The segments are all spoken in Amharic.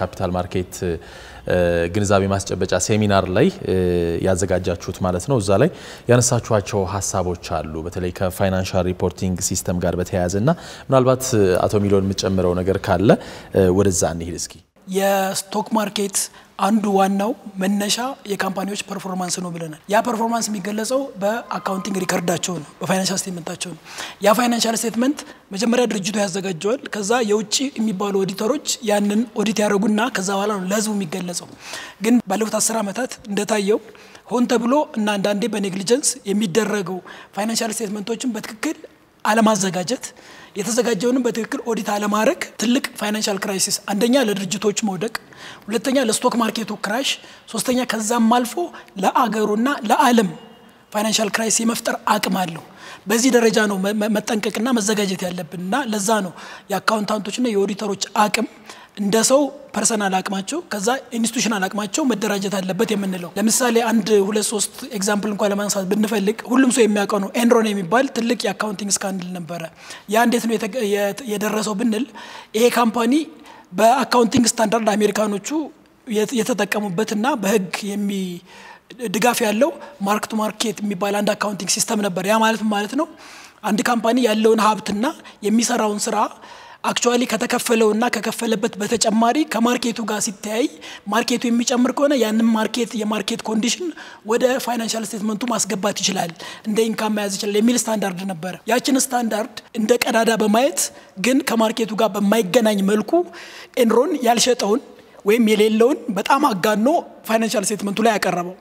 የካፒታል ማርኬት ግንዛቤ ማስጨበጫ ሴሚናር ላይ ያዘጋጃችሁት ማለት ነው። እዛ ላይ ያነሳችኋቸው ሀሳቦች አሉ። በተለይ ከፋይናንሻል ሪፖርቲንግ ሲስተም ጋር በተያያዘ እና ምናልባት አቶ ሚሊዮን የምትጨምረው ነገር ካለ ወደዛ እንሂድ እስኪ። የስቶክ ማርኬት አንዱ ዋናው መነሻ የካምፓኒዎች ፐርፎርማንስ ነው ብለናል። ያ ፐርፎርማንስ የሚገለጸው በአካውንቲንግ ሪከርዳቸው ነው፣ በፋይናንሻል ስቴትመንታቸው ነው። ያ ፋይናንሻል ስቴትመንት መጀመሪያ ድርጅቱ ያዘጋጀዋል። ከዛ የውጭ የሚባሉ ኦዲተሮች ያንን ኦዲት ያደረጉና ከዛ በኋላ ነው ለህዝቡ የሚገለጸው። ግን ባለፉት አስር ዓመታት እንደታየው ሆን ተብሎ እና አንዳንዴ በኔግሊጀንስ የሚደረገው ፋይናንሻል ስቴትመንቶችን በትክክል አለማዘጋጀት የተዘጋጀውንም በትክክል ኦዲት አለማድረግ ትልቅ ፋይናንሻል ክራይሲስ፣ አንደኛ ለድርጅቶች መውደቅ፣ ሁለተኛ ለስቶክ ማርኬቱ ክራሽ፣ ሶስተኛ ከዛም አልፎ ለአገሩና ለዓለም ፋይናንሻል ክራይሲስ የመፍጠር አቅም አለው። በዚህ ደረጃ ነው መጠንቀቅና መዘጋጀት ያለብን እና ለዛ ነው የአካውንታንቶችና የኦዲተሮች አቅም እንደ ሰው ፐርሰናል አቅማቸው ከዛ ኢንስቲቱሽናል አቅማቸው መደራጀት አለበት የምንለው። ለምሳሌ አንድ ሁለት ሶስት ኤግዛምፕል እንኳን ለማንሳት ብንፈልግ ሁሉም ሰው የሚያውቀው ነው ኤንሮን የሚባል ትልቅ የአካውንቲንግ ስካንድል ነበረ። ያ እንዴት ነው የደረሰው ብንል ይሄ ካምፓኒ በአካውንቲንግ ስታንዳርድ አሜሪካኖቹ የተጠቀሙበትና በህግ የሚ ድጋፍ ያለው ማርክ ቱ ማርኬት የሚባል አንድ አካውንቲንግ ሲስተም ነበር። ያ ማለት ማለት ነው አንድ ካምፓኒ ያለውን ሀብትና የሚሰራውን ስራ አክቹዋሊ ከተከፈለውና ከከፈለበት በተጨማሪ ከማርኬቱ ጋር ሲተያይ ማርኬቱ የሚጨምር ከሆነ ያንን ማርኬት የማርኬት ኮንዲሽን ወደ ፋይናንሻል ስቴትመንቱ ማስገባት ይችላል፣ እንደ ኢንካም መያዝ ይችላል የሚል ስታንዳርድ ነበረ። ያችን ስታንዳርድ እንደ ቀዳዳ በማየት ግን ከማርኬቱ ጋር በማይገናኝ መልኩ ኤንሮን ያልሸጠውን ወይም የሌለውን በጣም አጋኖ ፋይናንሻል ስቴትመንቱ ላይ ያቀረበው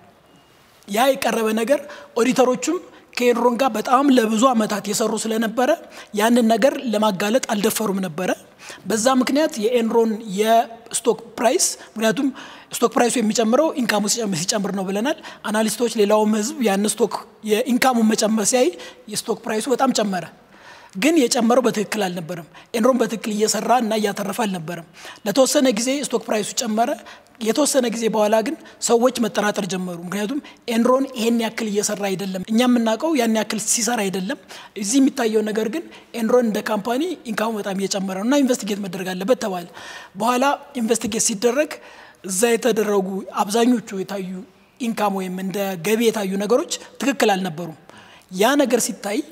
ያ የቀረበ ነገር ኦዲተሮቹም ከኤንሮን ጋር በጣም ለብዙ ዓመታት የሰሩ ስለነበረ ያንን ነገር ለማጋለጥ አልደፈሩም ነበረ። በዛ ምክንያት የኤንሮን የስቶክ ፕራይስ ምክንያቱም ስቶክ ፕራይሱ የሚጨምረው ኢንካሙ ሲጨምር ነው ብለናል። አናሊስቶች፣ ሌላውም ህዝብ ያን ስቶክ የኢንካሙን መጨመር ሲያይ የስቶክ ፕራይሱ በጣም ጨመረ። ግን የጨመረው በትክክል አልነበረም። ኤንሮን በትክክል እየሰራ እና እያተረፈ አልነበረም። ለተወሰነ ጊዜ ስቶክ ፕራይሱ ጨመረ። የተወሰነ ጊዜ በኋላ ግን ሰዎች መጠራጠር ጀመሩ። ምክንያቱም ኤንሮን ይሄን ያክል እየሰራ አይደለም፣ እኛ የምናውቀው ያን ያክል ሲሰራ አይደለም። እዚህ የሚታየው ነገር ግን ኤንሮን እንደ ካምፓኒ ኢንካሙ በጣም እየጨመረ ነው እና ኢንቨስቲጌት መደረግ አለበት ተባለ። በኋላ ኢንቨስቲጌት ሲደረግ እዛ የተደረጉ አብዛኞቹ የታዩ ኢንካም ወይም እንደ ገቢ የታዩ ነገሮች ትክክል አልነበሩም። ያ ነገር ሲታይ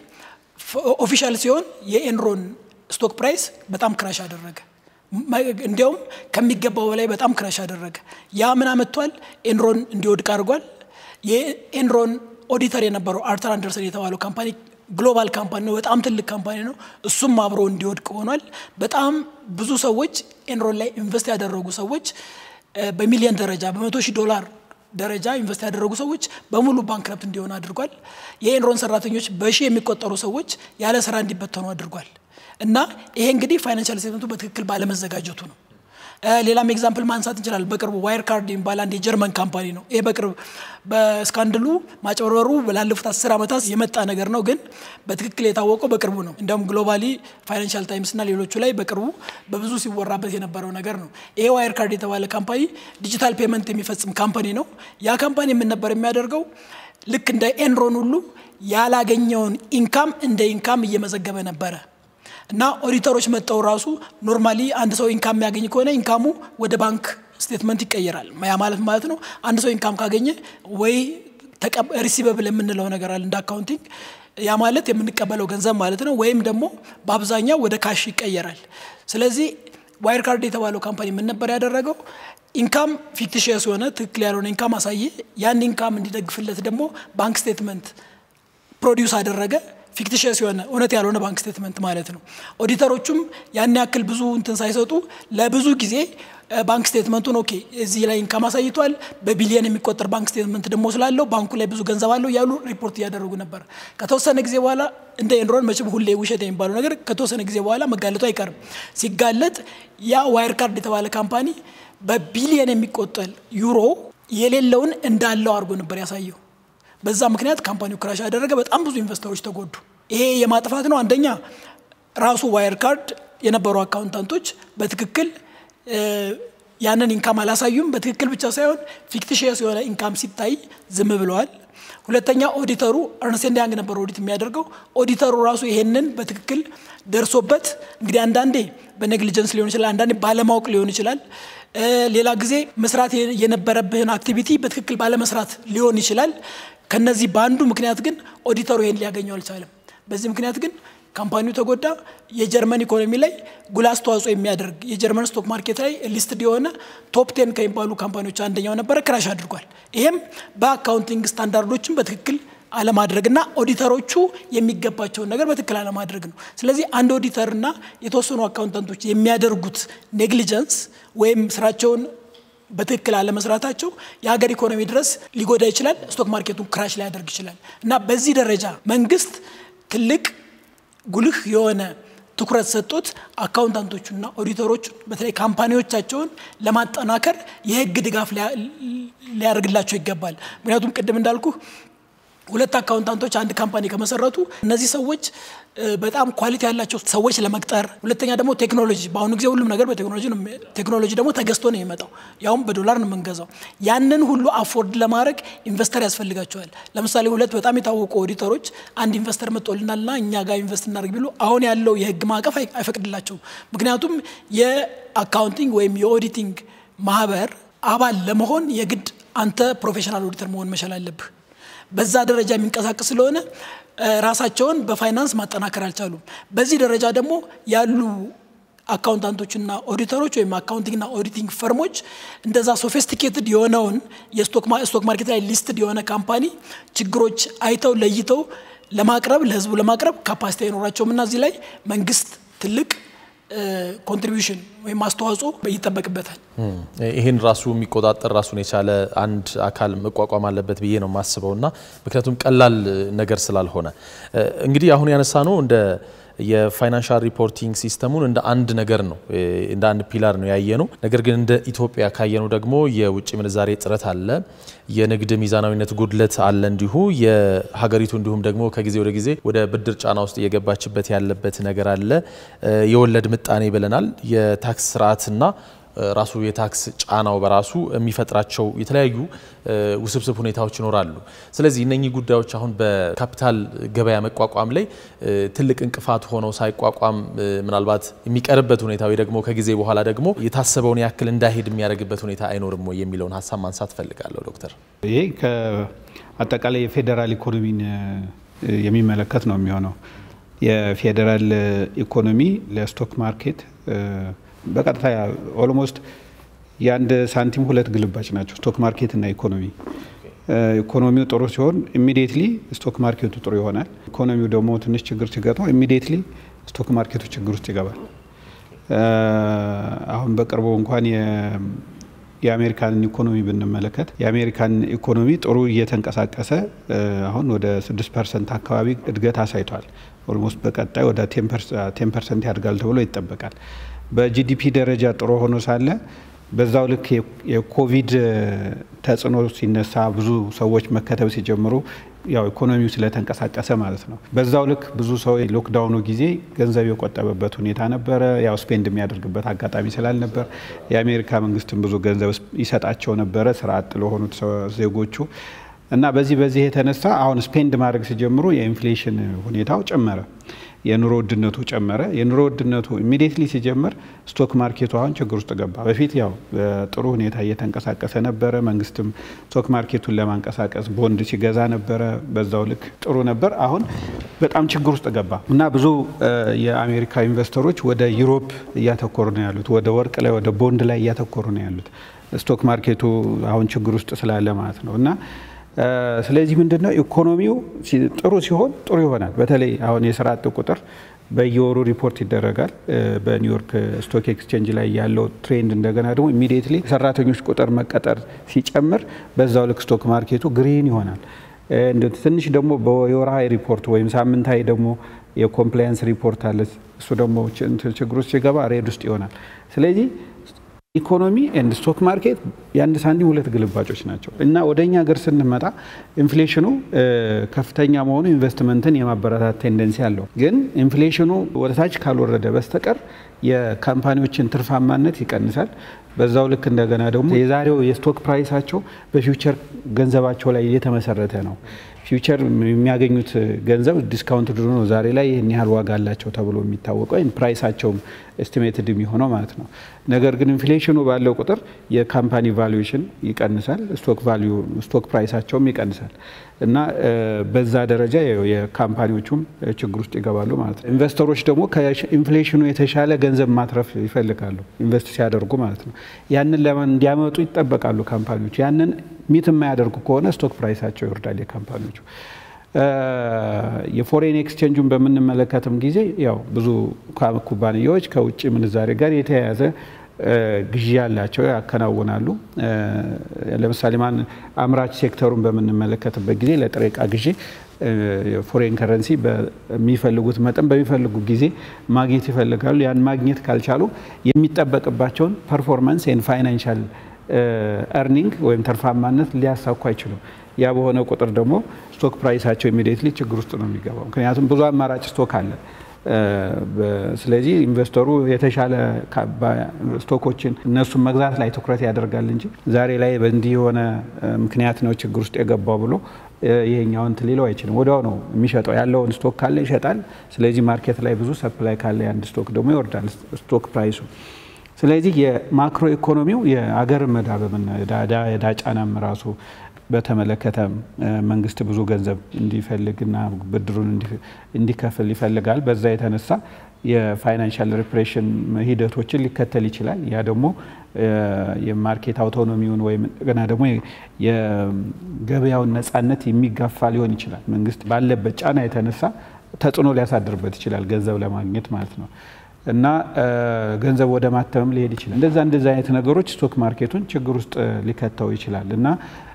ኦፊሻል ሲሆን የኤንሮን ስቶክ ፕራይስ በጣም ክራሽ አደረገ። እንዲያውም ከሚገባው በላይ በጣም ክራሽ አደረገ። ያ ምን አመጥቷል? ኤንሮን እንዲወድቅ አድርጓል። የኤንሮን ኦዲተር የነበረው አርተር አንደርሰን የተባለው ካምፓኒ ግሎባል ካምፓኒ ነው፣ በጣም ትልቅ ካምፓኒ ነው። እሱም አብሮ እንዲወድቅ ሆኗል። በጣም ብዙ ሰዎች ኤንሮን ላይ ኢንቨስት ያደረጉ ሰዎች በሚሊዮን ደረጃ በመቶ ሺህ ዶላር ደረጃ ኢንቨስት ያደረጉ ሰዎች በሙሉ ባንክረፕት እንዲሆኑ አድርጓል። የኤንሮን ሰራተኞች በሺህ የሚቆጠሩ ሰዎች ያለ ስራ እንዲበተኑ አድርጓል። እና ይሄ እንግዲህ ፋይናንሻል ስቴትመንቱ በትክክል ባለመዘጋጀቱ ነው። ሌላም ኤግዛምፕል ማንሳት እንችላለን። በቅርቡ ዋይር ካርድ የሚባል አንድ የጀርመን ካምፓኒ ነው። ይሄ በቅርብ በስካንድሉ ማጭበርበሩ ላለፉት አስር ዓመታት የመጣ ነገር ነው፣ ግን በትክክል የታወቀው በቅርቡ ነው። እንዲያውም ግሎባሊ ፋይናንሻል ታይምስ እና ሌሎቹ ላይ በቅርቡ በብዙ ሲወራበት የነበረው ነገር ነው። ይሄ ዋይር ካርድ የተባለ ካምፓኒ ዲጂታል ፔመንት የሚፈጽም ካምፓኒ ነው። ያ ካምፓኒ ምን ነበር የሚያደርገው? ልክ እንደ ኤንሮን ሁሉ ያላገኘውን ኢንካም እንደ ኢንካም እየመዘገበ ነበረ እና ኦዲተሮች መጠው ራሱ ኖርማሊ አንድ ሰው ኢንካም የሚያገኝ ከሆነ ኢንካሙ ወደ ባንክ ስቴትመንት ይቀየራል። ያ ማለት ማለት ነው አንድ ሰው ኢንካም ካገኘ ወይ ሪሲቨብል የምንለው ነገር አለ እንደ አካውንቲንግ ያ ማለት የምንቀበለው ገንዘብ ማለት ነው። ወይም ደግሞ በአብዛኛው ወደ ካሽ ይቀየራል። ስለዚህ ዋይር ካርድ የተባለው ካምፓኒ ምን ነበር ያደረገው? ኢንካም ፊክቲሽየስ የሆነ ትክክል ያልሆነ ኢንካም አሳየ። ያን ኢንካም እንዲደግፍለት ደግሞ ባንክ ስቴትመንት ፕሮዲውስ አደረገ። ፊክቲሽስ የሆነ እውነት ያልሆነ ባንክ ስቴትመንት ማለት ነው። ኦዲተሮቹም ያን ያክል ብዙ እንትን ሳይሰጡ ለብዙ ጊዜ ባንክ ስቴትመንቱን ኦኬ እዚህ ላይ ኢንካም አሳይቷል፣ በቢሊየን የሚቆጠር ባንክ ስቴትመንት ደግሞ ስላለው ባንኩ ላይ ብዙ ገንዘብ አለው ያሉ ሪፖርት እያደረጉ ነበር። ከተወሰነ ጊዜ በኋላ እንደ ኤንሮን መቼም ሁሌ ውሸት የሚባለው ነገር ከተወሰነ ጊዜ በኋላ መጋለጡ አይቀርም። ሲጋለጥ ያ ዋይር ካርድ የተባለ ካምፓኒ በቢሊየን የሚቆጠር ዩሮ የሌለውን እንዳለው አድርጎ ነበር ያሳየው። በዛ ምክንያት ካምፓኒው ክራሽ ያደረገ፣ በጣም ብዙ ኢንቨስተሮች ተጎዱ። ይሄ የማጥፋት ነው። አንደኛ ራሱ ዋይር ካርድ የነበሩ አካውንታንቶች በትክክል ያንን ኢንካም አላሳዩም። በትክክል ብቻ ሳይሆን ፊክቲሽየስ የሆነ ኢንካም ሲታይ ዝም ብለዋል። ሁለተኛ ኦዲተሩ እርንስት ኤንድ ያንግ ነበር ኦዲት የሚያደርገው። ኦዲተሩ ራሱ ይሄንን በትክክል ደርሶበት እንግዲህ አንዳንዴ በኔግሊጀንስ ሊሆን ይችላል፣ አንዳንዴ ባለማወቅ ሊሆን ይችላል። ሌላ ጊዜ መስራት የነበረብህን አክቲቪቲ በትክክል ባለመስራት ሊሆን ይችላል። ከነዚህ በአንዱ ምክንያት ግን ኦዲተሩ ይሄን ሊያገኘው አልቻለም። በዚህ ምክንያት ግን ካምፓኒው ተጎዳ። የጀርመን ኢኮኖሚ ላይ ጉልህ አስተዋጽኦ የሚያደርግ የጀርመን ስቶክ ማርኬት ላይ ሊስትድ የሆነ ቶፕ ቴን ከሚባሉ ካምፓኒዎች አንደኛው ነበረ፣ ክራሽ አድርጓል። ይሄም በአካውንቲንግ ስታንዳርዶችን በትክክል አለማድረግና ኦዲተሮቹ የሚገባቸውን ነገር በትክክል አለማድረግ ነው። ስለዚህ አንድ ኦዲተርና የተወሰኑ አካውንታንቶች የሚያደርጉት ኔግሊጀንስ ወይም ስራቸውን በትክክል አለመስራታቸው የሀገር ኢኮኖሚ ድረስ ሊጎዳ ይችላል። ስቶክ ማርኬቱን ክራሽ ሊያደርግ ይችላል እና በዚህ ደረጃ መንግስት ትልቅ ጉልህ የሆነ ትኩረት ሰጥቶት አካውንታንቶቹና ኦዲተሮቹን በተለይ ካምፓኒዎቻቸውን ለማጠናከር የህግ ድጋፍ ሊያደርግላቸው ይገባል። ምክንያቱም ቅድም እንዳልኩ ሁለት አካውንታንቶች አንድ ካምፓኒ ከመሰረቱ እነዚህ ሰዎች በጣም ኳሊቲ ያላቸው ሰዎች ለመቅጠር፣ ሁለተኛ ደግሞ ቴክኖሎጂ፣ በአሁኑ ጊዜ ሁሉም ነገር በቴክኖሎጂ ነው። ቴክኖሎጂ ደግሞ ተገዝቶ ነው የሚመጣው፣ ያውም በዶላር ነው የምንገዛው። ያንን ሁሉ አፎርድ ለማድረግ ኢንቨስተር ያስፈልጋቸዋል። ለምሳሌ ሁለት በጣም የታወቁ ኦዲተሮች አንድ ኢንቨስተር መጥቶልናልና እኛ ጋር ኢንቨስት እናደርግ ቢሉ አሁን ያለው የህግ ማዕቀፍ አይፈቅድላቸውም። ምክንያቱም የአካውንቲንግ ወይም የኦዲቲንግ ማህበር አባል ለመሆን የግድ አንተ ፕሮፌሽናል ኦዲተር መሆን መቻል አለብህ። በዛ ደረጃ የሚንቀሳቀስ ስለሆነ ራሳቸውን በፋይናንስ ማጠናከር አልቻሉም። በዚህ ደረጃ ደግሞ ያሉ አካውንታንቶችና ኦዲተሮች ወይም አካውንቲንግና ኦዲቲንግ ፈርሞች እንደዛ ሶፊስቲኬትድ የሆነውን የስቶክ ማርኬት ላይ ሊስትድ የሆነ ካምፓኒ ችግሮች አይተው ለይተው ለማቅረብ ለህዝቡ ለማቅረብ ካፓሲቲ አይኖራቸውም እና እዚህ ላይ መንግስት ትልቅ ኮንትሪቢሽን ወይም አስተዋጽኦ ይጠበቅበታል። ይህን ራሱ የሚቆጣጠር ራሱን የቻለ አንድ አካል መቋቋም አለበት ብዬ ነው የማስበው እና ምክንያቱም ቀላል ነገር ስላልሆነ እንግዲህ አሁን ያነሳ ነው እንደ የፋይናንሻል ሪፖርቲንግ ሲስተሙን እንደ አንድ ነገር ነው እንደ አንድ ፒላር ነው ያየ ነው። ነገር ግን እንደ ኢትዮጵያ ካየነው ደግሞ የውጭ ምንዛሬ እጥረት አለ፣ የንግድ ሚዛናዊነት ጉድለት አለ፣ እንዲሁ የሀገሪቱ እንዲሁም ደግሞ ከጊዜ ወደ ጊዜ ወደ ብድር ጫና ውስጥ እየገባችበት ያለበት ነገር አለ። የወለድ ምጣኔ ብለናል። የታክስ ስርዓትና ራሱ የታክስ ጫናው በራሱ የሚፈጥራቸው የተለያዩ ውስብስብ ሁኔታዎች ይኖራሉ። ስለዚህ እነኚህ ጉዳዮች አሁን በካፒታል ገበያ መቋቋም ላይ ትልቅ እንቅፋት ሆነው ሳይቋቋም ምናልባት የሚቀርበት ሁኔታ ወይ ደግሞ ከጊዜ በኋላ ደግሞ የታሰበውን ያክል እንዳይሄድ የሚያደርግበት ሁኔታ አይኖርም ወይ የሚለውን ሀሳብ ማንሳት ፈልጋለሁ ዶክተር። ይሄ ከአጠቃላይ የፌዴራል ኢኮኖሚን የሚመለከት ነው የሚሆነው። የፌዴራል ኢኮኖሚ ለስቶክ ማርኬት በቀጥታ ኦልሞስት የአንድ ሳንቲም ሁለት ግልባጭ ናቸው፣ ስቶክ ማርኬት እና ኢኮኖሚ። ኢኮኖሚው ጥሩ ሲሆን ኢሚዲየትሊ ስቶክ ማርኬቱ ጥሩ ይሆናል። ኢኮኖሚው ደግሞ ትንሽ ችግር ሲገጥመው ኢሚዲየትሊ ስቶክ ማርኬቱ ችግር ውስጥ ይገባል። አሁን በቅርቡ እንኳን የአሜሪካንን ኢኮኖሚ ብንመለከት የአሜሪካን ኢኮኖሚ ጥሩ እየተንቀሳቀሰ አሁን ወደ 6 ፐርሰንት አካባቢ እድገት አሳይቷል። ኦልሞስት በቀጣይ ወደ ቴን ፐርሰንት ያድጋል ተብሎ ይጠበቃል። በጂዲፒ ደረጃ ጥሩ ሆኖ ሳለ በዛው ልክ የኮቪድ ተጽዕኖ ሲነሳ ብዙ ሰዎች መከተብ ሲጀምሩ ያው ኢኮኖሚው ስለተንቀሳቀሰ ማለት ነው። በዛው ልክ ብዙ ሰው ሎክዳውኑ ጊዜ ገንዘብ የቆጠበበት ሁኔታ ነበረ። ያው ስፔንድ የሚያደርግበት አጋጣሚ ስላልነበር የአሜሪካ መንግስትም ብዙ ገንዘብ ይሰጣቸው ነበረ ስራ አጥ ለሆኑት ዜጎቹ እና በዚህ በዚህ የተነሳ አሁን ስፔንድ ማድረግ ሲጀምሩ የኢንፍሌሽን ሁኔታው ጨመረ። የኑሮ ውድነቱ ጨመረ። የኑሮ ውድነቱ ኢሚዲየትሊ ሲጀምር ስቶክ ማርኬቱ አሁን ችግር ውስጥ ገባ። በፊት ያው በጥሩ ሁኔታ እየተንቀሳቀሰ ነበረ። መንግስትም ስቶክ ማርኬቱን ለማንቀሳቀስ ቦንድ ሲገዛ ነበረ። በዛው ልክ ጥሩ ነበር። አሁን በጣም ችግር ውስጥ ገባ እና ብዙ የአሜሪካ ኢንቨስተሮች ወደ ዩሮፕ እያተኮሩ ነው ያሉት፣ ወደ ወርቅ ላይ ወደ ቦንድ ላይ እያተኮሩ ነው ያሉት ስቶክ ማርኬቱ አሁን ችግር ውስጥ ስላለ ማለት ነው እና ስለዚህ ምንድነው ኢኮኖሚው ጥሩ ሲሆን ጥሩ ይሆናል። በተለይ አሁን የስራ አጥ ቁጥር በየወሩ ሪፖርት ይደረጋል በኒውዮርክ ስቶክ ኤክስቼንጅ ላይ ያለው ትሬንድ። እንደገና ደግሞ ኢሚዲየትሊ የሰራተኞች ቁጥር መቀጠር ሲጨምር በዛው ልክ ስቶክ ማርኬቱ ግሪን ይሆናል። ትንሽ ደግሞ በወርሃዊ ሪፖርት ወይም ሳምንታዊ ደግሞ የኮምፕላያንስ ሪፖርት አለ። እሱ ደግሞ ችግር ውስጥ ሲገባ ሬድ ውስጥ ይሆናል። ስለዚህ ኢኮኖሚ ኤንድ ስቶክ ማርኬት የአንድ ሳንቲም ሁለት ግልባጮች ናቸው እና ወደ እኛ ሀገር ስንመጣ ኢንፍሌሽኑ ከፍተኛ መሆኑ ኢንቨስትመንትን የማበረታት ቴንደንሲ አለው። ግን ኢንፍሌሽኑ ወደታች ካልወረደ በስተቀር የካምፓኒዎችን ትርፋማነት ይቀንሳል። በዛው ልክ እንደገና ደግሞ የዛሬው የስቶክ ፕራይሳቸው በፊውቸር ገንዘባቸው ላይ የተመሰረተ ነው። ፊውቸር የሚያገኙት ገንዘብ ዲስካውንት ድሮ ነው ዛሬ ላይ ይህን ያህል ዋጋ አላቸው ተብሎ የሚታወቀው ወይም ፕራይሳቸውም ኤስቲሜትድ የሚሆነው ማለት ነው። ነገር ግን ኢንፍሌሽኑ ባለው ቁጥር የካምፓኒ ቫሉዌሽን ይቀንሳል፣ ስቶክ ቫሊዩ ስቶክ ፕራይሳቸውም ይቀንሳል እና በዛ ደረጃ የካምፓኒዎቹም ችግር ውስጥ ይገባሉ ማለት ነው። ኢንቨስተሮች ደግሞ ከኢንፍሌሽኑ የተሻለ ገንዘብ ማትረፍ ይፈልጋሉ ኢንቨስት ሲያደርጉ ማለት ነው። ያንን ለማን እንዲያመጡ ይጠበቃሉ ካምፓኒዎች። ያንን ሚት የማያደርጉ ከሆነ ስቶክ ፕራይሳቸው ይወርዳል የካምፓኒዎቹ። የፎሬን ኤክስቼንጁን በምንመለከትም ጊዜ ያው ብዙ ኩባንያዎች ከውጭ ምንዛሬ ጋር የተያያዘ ግዢ ያላቸው ያከናውናሉ። ለምሳሌ ማን አምራች ሴክተሩን በምንመለከትበት ጊዜ ለጥሬ ዕቃ ግዢ ፎሬን ከረንሲ በሚፈልጉት መጠን በሚፈልጉት ጊዜ ማግኘት ይፈልጋሉ። ያን ማግኘት ካልቻሉ የሚጠበቅባቸውን ፐርፎርማንስ ኤንድ ፋይናንሻል ኤርኒንግ ወይም ተርፋማነት ሊያሳኩ አይችሉም። ያ በሆነ ቁጥር ደግሞ ስቶክ ፕራይሳቸው ኢሚዲየትሊ ችግር ውስጥ ነው የሚገባው። ምክንያቱም ብዙ አማራጭ ስቶክ አለ። ስለዚህ ኢንቨስተሩ የተሻለ ስቶኮችን እነሱን መግዛት ላይ ትኩረት ያደርጋል እንጂ ዛሬ ላይ በእንዲህ የሆነ ምክንያት ነው ችግር ውስጥ የገባው ብሎ ይሄኛውን ሊለው አይችልም። ወዲያው ነው የሚሸጠው። ያለውን ስቶክ ካለ ይሸጣል። ስለዚህ ማርኬት ላይ ብዙ ሰፕላይ ካለ የአንድ ስቶክ ደግሞ ይወርዳል ስቶክ ፕራይሱ። ስለዚህ የማክሮ ኢኮኖሚው የአገር መዳበብና የዕዳ ጫናም ራሱ በተመለከተ መንግስት ብዙ ገንዘብ እንዲፈልግና ብድሩን እንዲከፍል ይፈልጋል። በዛ የተነሳ የፋይናንሻል ሪፕሬሽን ሂደቶችን ሊከተል ይችላል። ያ ደግሞ የማርኬት አውቶኖሚውን ወይም ገና ደግሞ የገበያውን ነጻነት የሚጋፋ ሊሆን ይችላል። መንግስት ባለበት ጫና የተነሳ ተጽዕኖ ሊያሳድርበት ይችላል፣ ገንዘብ ለማግኘት ማለት ነው። እና ገንዘብ ወደ ማተምም ሊሄድ ይችላል። እንደዛ እንደዛ አይነት ነገሮች ስቶክ ማርኬቱን ችግር ውስጥ ሊከተው ይችላል እና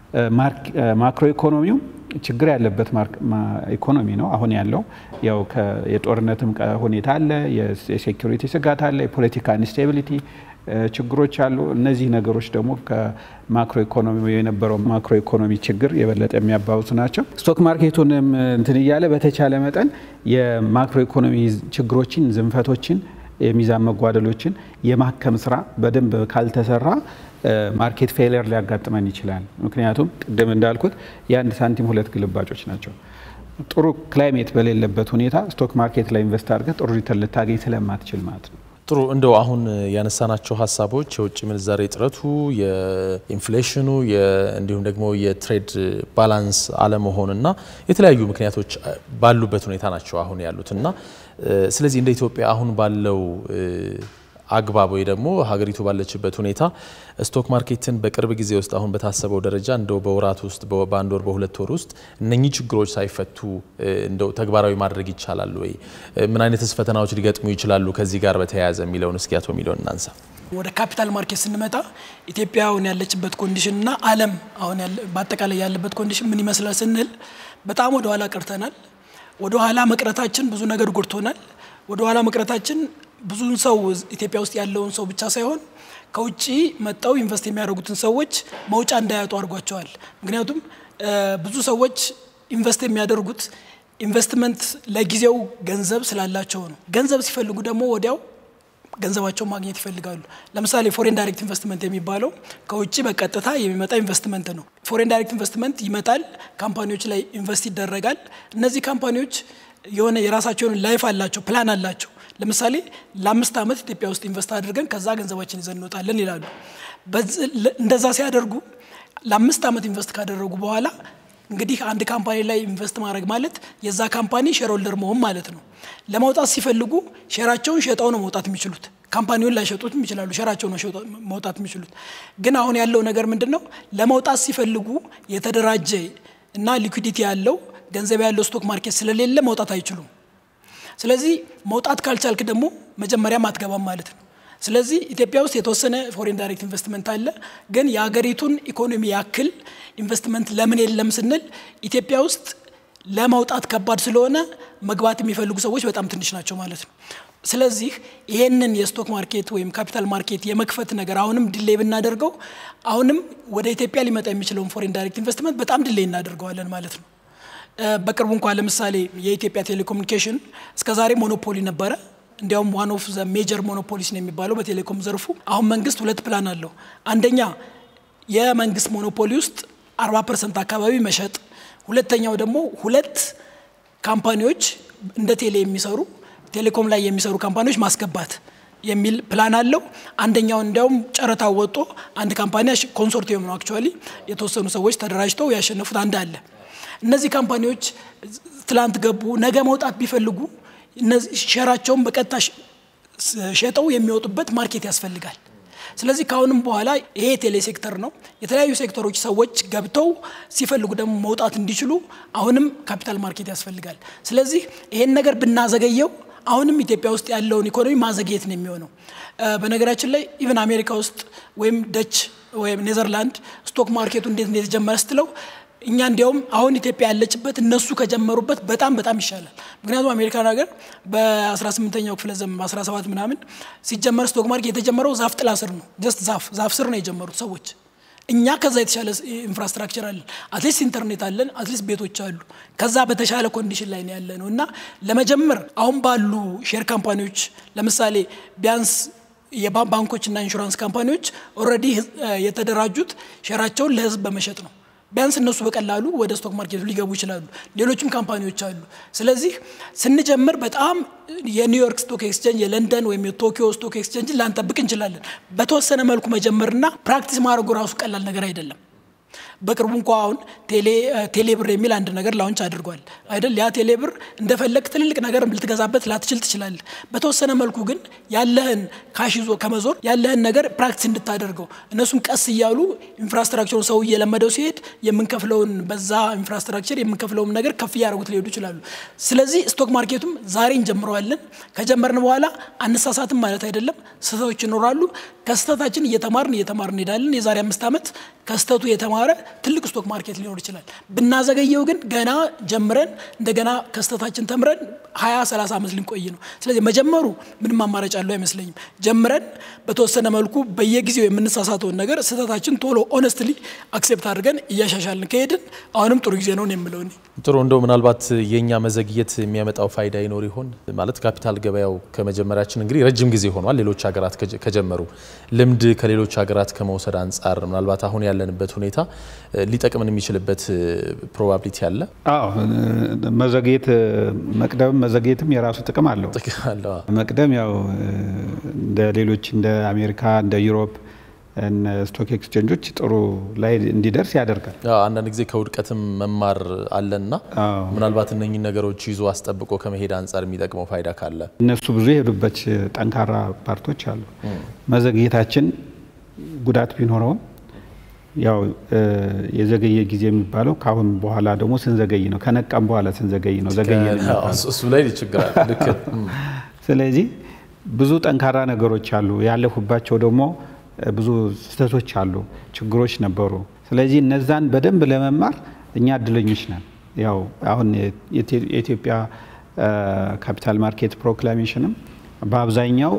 ማክሮ ኢኮኖሚው ችግር ያለበት ኢኮኖሚ ነው አሁን ያለው። ያው የጦርነትም ሁኔታ አለ፣ የሴኪሪቲ ስጋት አለ፣ የፖለቲካ ኢንስቴቢሊቲ ችግሮች አሉ። እነዚህ ነገሮች ደግሞ ከማክሮ ኢኮኖሚ የነበረው ማክሮ ኢኮኖሚ ችግር የበለጠ የሚያባብሱ ናቸው። ስቶክ ማርኬቱንም እንትን እያለ በተቻለ መጠን የማክሮ ኢኮኖሚ ችግሮችን፣ ዝንፈቶችን፣ የሚዛን መጓደሎችን የማከም ስራ በደንብ ካልተሰራ ማርኬት ፌለር ሊያጋጥመን ይችላል። ምክንያቱም ቅድም እንዳልኩት የአንድ ሳንቲም ሁለት ግልባጮች ናቸው። ጥሩ ክላይሜት በሌለበት ሁኔታ ስቶክ ማርኬት ላይ ኢንቨስት አድርገህ ጥሩ ሪተርን ልታገኝ ስለማትችል ማለት ነው። ጥሩ እንደው አሁን ያነሳናቸው ሀሳቦች የውጭ ምንዛሬ እጥረቱ፣ የኢንፍሌሽኑ እንዲሁም ደግሞ የትሬድ ባላንስ አለመሆንና የተለያዩ ምክንያቶች ባሉበት ሁኔታ ናቸው አሁን ያሉት እና ስለዚህ እንደ ኢትዮጵያ አሁን ባለው አግባብ ወይ ደግሞ ሀገሪቱ ባለችበት ሁኔታ ስቶክ ማርኬትን በቅርብ ጊዜ ውስጥ አሁን በታሰበው ደረጃ እንደው በወራት ውስጥ በአንድ ወር በሁለት ወር ውስጥ እነኚህ ችግሮች ሳይፈቱ እንደው ተግባራዊ ማድረግ ይቻላል ወይ? ምን አይነትስ ፈተናዎች ሊገጥሙ ይችላሉ ከዚህ ጋር በተያያዘ የሚለውን እስኪ አቶ ሚሊዮን እናንሳ። ወደ ካፒታል ማርኬት ስንመጣ ኢትዮጵያ አሁን ያለችበት ኮንዲሽን እና ዓለም አሁን በአጠቃላይ ያለበት ኮንዲሽን ምን ይመስላል ስንል በጣም ወደ ኋላ ቀርተናል። ወደ ኋላ መቅረታችን ብዙ ነገር ጎድቶናል። ወደ ኋላ መቅረታችን ብዙን ሰው ኢትዮጵያ ውስጥ ያለውን ሰው ብቻ ሳይሆን ከውጭ መጣው ኢንቨስት የሚያደርጉትን ሰዎች መውጫ እንዳያጡ አድርጓቸዋል። ምክንያቱም ብዙ ሰዎች ኢንቨስት የሚያደርጉት ኢንቨስትመንት ለጊዜው ገንዘብ ስላላቸው ነው። ገንዘብ ሲፈልጉ ደግሞ ወዲያው ገንዘባቸውን ማግኘት ይፈልጋሉ። ለምሳሌ ፎሬን ዳይሬክት ኢንቨስትመንት የሚባለው ከውጭ በቀጥታ የሚመጣ ኢንቨስትመንት ነው። ፎሬን ዳይሬክት ኢንቨስትመንት ይመጣል፣ ካምፓኒዎች ላይ ኢንቨስት ይደረጋል። እነዚህ ካምፓኒዎች የሆነ የራሳቸውን ላይፍ አላቸው፣ ፕላን አላቸው። ለምሳሌ ለአምስት ዓመት ኢትዮጵያ ውስጥ ኢንቨስት አድርገን ከዛ ገንዘባችን ይዘን እንወጣለን ይላሉ። እንደዛ ሲያደርጉ ለአምስት ዓመት ኢንቨስት ካደረጉ በኋላ እንግዲህ አንድ ካምፓኒ ላይ ኢንቨስት ማድረግ ማለት የዛ ካምፓኒ ሼርሆልደር መሆን ማለት ነው። ለመውጣት ሲፈልጉ ሼራቸውን ሸጠው ነው መውጣት የሚችሉት። ካምፓኒውን ላይሸጡትም ይችላሉ፣ ሼራቸው ነው መውጣት የሚችሉት። ግን አሁን ያለው ነገር ምንድን ነው? ለመውጣት ሲፈልጉ የተደራጀ እና ሊኩዲቲ ያለው ገንዘብ ያለው ስቶክ ማርኬት ስለሌለ መውጣት አይችሉም። ስለዚህ መውጣት ካልቻልክ ደግሞ መጀመሪያም አትገባም ማለት ነው። ስለዚህ ኢትዮጵያ ውስጥ የተወሰነ ፎሬን ዳይሬክት ኢንቨስትመንት አለ። ግን የሀገሪቱን ኢኮኖሚ ያክል ኢንቨስትመንት ለምን የለም ስንል ኢትዮጵያ ውስጥ ለመውጣት ከባድ ስለሆነ መግባት የሚፈልጉ ሰዎች በጣም ትንሽ ናቸው ማለት ነው። ስለዚህ ይሄንን የስቶክ ማርኬት ወይም ካፒታል ማርኬት የመክፈት ነገር አሁንም ድሌይ ብናደርገው አሁንም ወደ ኢትዮጵያ ሊመጣ የሚችለውን ፎሬን ዳይሬክት ኢንቨስትመንት በጣም ድሌይ እናደርገዋለን ማለት ነው። በቅርቡ እንኳ ለምሳሌ የኢትዮጵያ ቴሌኮሙኒኬሽን እስከዛሬ ሞኖፖሊ ነበረ። እንዲያውም ዋን ኦፍ ዘ ሜጀር ሞኖፖሊስ ነው የሚባለው በቴሌኮም ዘርፉ። አሁን መንግስት ሁለት ፕላን አለው። አንደኛ የመንግስት ሞኖፖሊ ውስጥ 40 ፐርሰንት አካባቢ መሸጥ፣ ሁለተኛው ደግሞ ሁለት ካምፓኒዎች እንደ ቴሌ የሚሰሩ ቴሌኮም ላይ የሚሰሩ ካምፓኒዎች ማስገባት የሚል ፕላን አለው። አንደኛው እንዲያውም ጨረታ ወጦ አንድ ካምፓኒ ኮንሶርቲየም ነው አክቹዋሊ የተወሰኑ ሰዎች ተደራጅተው ያሸነፉት አንድ አለ። እነዚህ ካምፓኒዎች ትላንት ገቡ፣ ነገ መውጣት ቢፈልጉ እነዚህ ሼራቸውን በቀጥታ ሸጠው የሚወጡበት ማርኬት ያስፈልጋል። ስለዚህ ከአሁንም በኋላ ይሄ ቴሌ ሴክተር ነው። የተለያዩ ሴክተሮች ሰዎች ገብተው ሲፈልጉ ደግሞ መውጣት እንዲችሉ አሁንም ካፒታል ማርኬት ያስፈልጋል። ስለዚህ ይሄን ነገር ብናዘገየው አሁንም ኢትዮጵያ ውስጥ ያለውን ኢኮኖሚ ማዘግየት ነው የሚሆነው። በነገራችን ላይ ኢቨን አሜሪካ ውስጥ ወይም ደች ወይም ኔዘርላንድ ስቶክ ማርኬቱ እንዴት እንደተጀመረ ስትለው እኛ እንዲያውም አሁን ኢትዮጵያ ያለችበት እነሱ ከጀመሩበት በጣም በጣም ይሻላል። ምክንያቱም አሜሪካን ሀገር በ18ኛው ክፍለ ዘመን በ17 ምናምን ሲጀመር ስቶክ ማርኬት የተጀመረው ዛፍ ጥላ ስር ነው። ጀስት ዛፍ ዛፍ ስር ነው የጀመሩት ሰዎች። እኛ ከዛ የተሻለ ኢንፍራስትራክቸር አለን፣ አትሊስት ኢንተርኔት አለን፣ አትሊስት ቤቶች አሉ። ከዛ በተሻለ ኮንዲሽን ላይ ነው ያለ ነው እና ለመጀመር አሁን ባሉ ሼር ካምፓኒዎች ለምሳሌ ቢያንስ የባንኮች እና ኢንሹራንስ ካምፓኒዎች ኦልሬዲ የተደራጁት ሼራቸውን ለህዝብ በመሸጥ ነው። ቢያንስ እነሱ በቀላሉ ወደ ስቶክ ማርኬቱ ሊገቡ ይችላሉ። ሌሎችም ካምፓኒዎች አሉ። ስለዚህ ስንጀምር በጣም የኒውዮርክ ስቶክ ኤክስቼንጅ፣ የለንደን ወይም የቶኪዮ ስቶክ ኤክስቼንጅን ላንጠብቅ እንችላለን። በተወሰነ መልኩ መጀመርና ፕራክቲስ ማድረጉ ራሱ ቀላል ነገር አይደለም። በቅርቡ እንኳ አሁን ቴሌ ብር የሚል አንድ ነገር ላውንች አድርጓል አይደል? ያ ቴሌ ብር እንደፈለግ ትልልቅ ነገር ልትገዛበት ላትችል ትችላለህ። በተወሰነ መልኩ ግን ያለህን ካሽ ይዞ ከመዞር ያለህን ነገር ፕራክቲስ እንድታደርገው እነሱም ቀስ እያሉ ኢንፍራስትራክቸሩን ሰው እየለመደው ሲሄድ የምንከፍለውን በዛ ኢንፍራስትራክቸር የምንከፍለውን ነገር ከፍ እያደረጉት ሊሄዱ ይችላሉ። ስለዚህ ስቶክ ማርኬቱም ዛሬ እንጀምረዋለን። ከጀመርን በኋላ አነሳሳትም ማለት አይደለም፣ ስህተቶች ይኖራሉ። ከስህተታችን እየተማርን እየተማርን እንሄዳለን። የዛሬ አምስት ዓመት ከስህተቱ የተማረ ትልቅ ስቶክ ማርኬት ሊኖር ይችላል። ብናዘገየው ግን ገና ጀምረን እንደገና ከስህተታችን ተምረን ሀያ ሰላሳ ዓመት ልንቆይ ነው። ስለዚህ መጀመሩ ምንም አማራጭ አለው አይመስለኝም። ጀምረን በተወሰነ መልኩ በየጊዜው የምንሳሳተውን ነገር ስህተታችን ቶሎ ኦነስትሊ አክሴፕት አድርገን እያሻሻልን ከሄድን አሁንም ጥሩ ጊዜ ነው የምለው እኔ። ጥሩ እንደው ምናልባት የእኛ መዘግየት የሚያመጣው ፋይዳ ይኖር ይሆን ማለት ካፒታል ገበያው ከመጀመሪያችን እንግዲህ ረጅም ጊዜ ሆኗል። ሌሎች ሀገራት ከጀመሩ ልምድ ከሌሎች ሀገራት ከመውሰድ አንጻር ምናልባት አሁን ያለንበት ሁኔታ ሊጠቅምን የሚችልበት ፕሮባቢሊቲ አለ። አዎ መዘግየት መቅደም መዘግየትም የራሱ ጥቅም አለው። መቅደም ያው እንደ ሌሎች እንደ አሜሪካ እንደ ዩሮፕ ስቶክ ኤክስቼንጆች ጥሩ ላይ እንዲደርስ ያደርጋል። አንዳንድ ጊዜ ከውድቀትም መማር አለና ምናልባት እነኚህ ነገሮች ይዞ አስጠብቆ ከመሄድ አንጻር የሚጠቅመው ፋይዳ ካለ እነሱ ብዙ የሄዱበት ጠንካራ ፓርቶች አሉ። መዘግየታችን ጉዳት ቢኖረውም ያው የዘገየ ጊዜ የሚባለው ከአሁን በኋላ ደግሞ ስንዘገይ ነው። ከነቃም በኋላ ስንዘገይ ነው። ዘገየ እሱ ላይ ችግር ልክ። ስለዚህ ብዙ ጠንካራ ነገሮች አሉ። ያለፉባቸው ደግሞ ብዙ ስህተቶች አሉ፣ ችግሮች ነበሩ። ስለዚህ እነዛን በደንብ ለመማር እኛ እድለኞች ነን። ያው አሁን የኢትዮጵያ ካፒታል ማርኬት ፕሮክላሜሽንም በአብዛኛው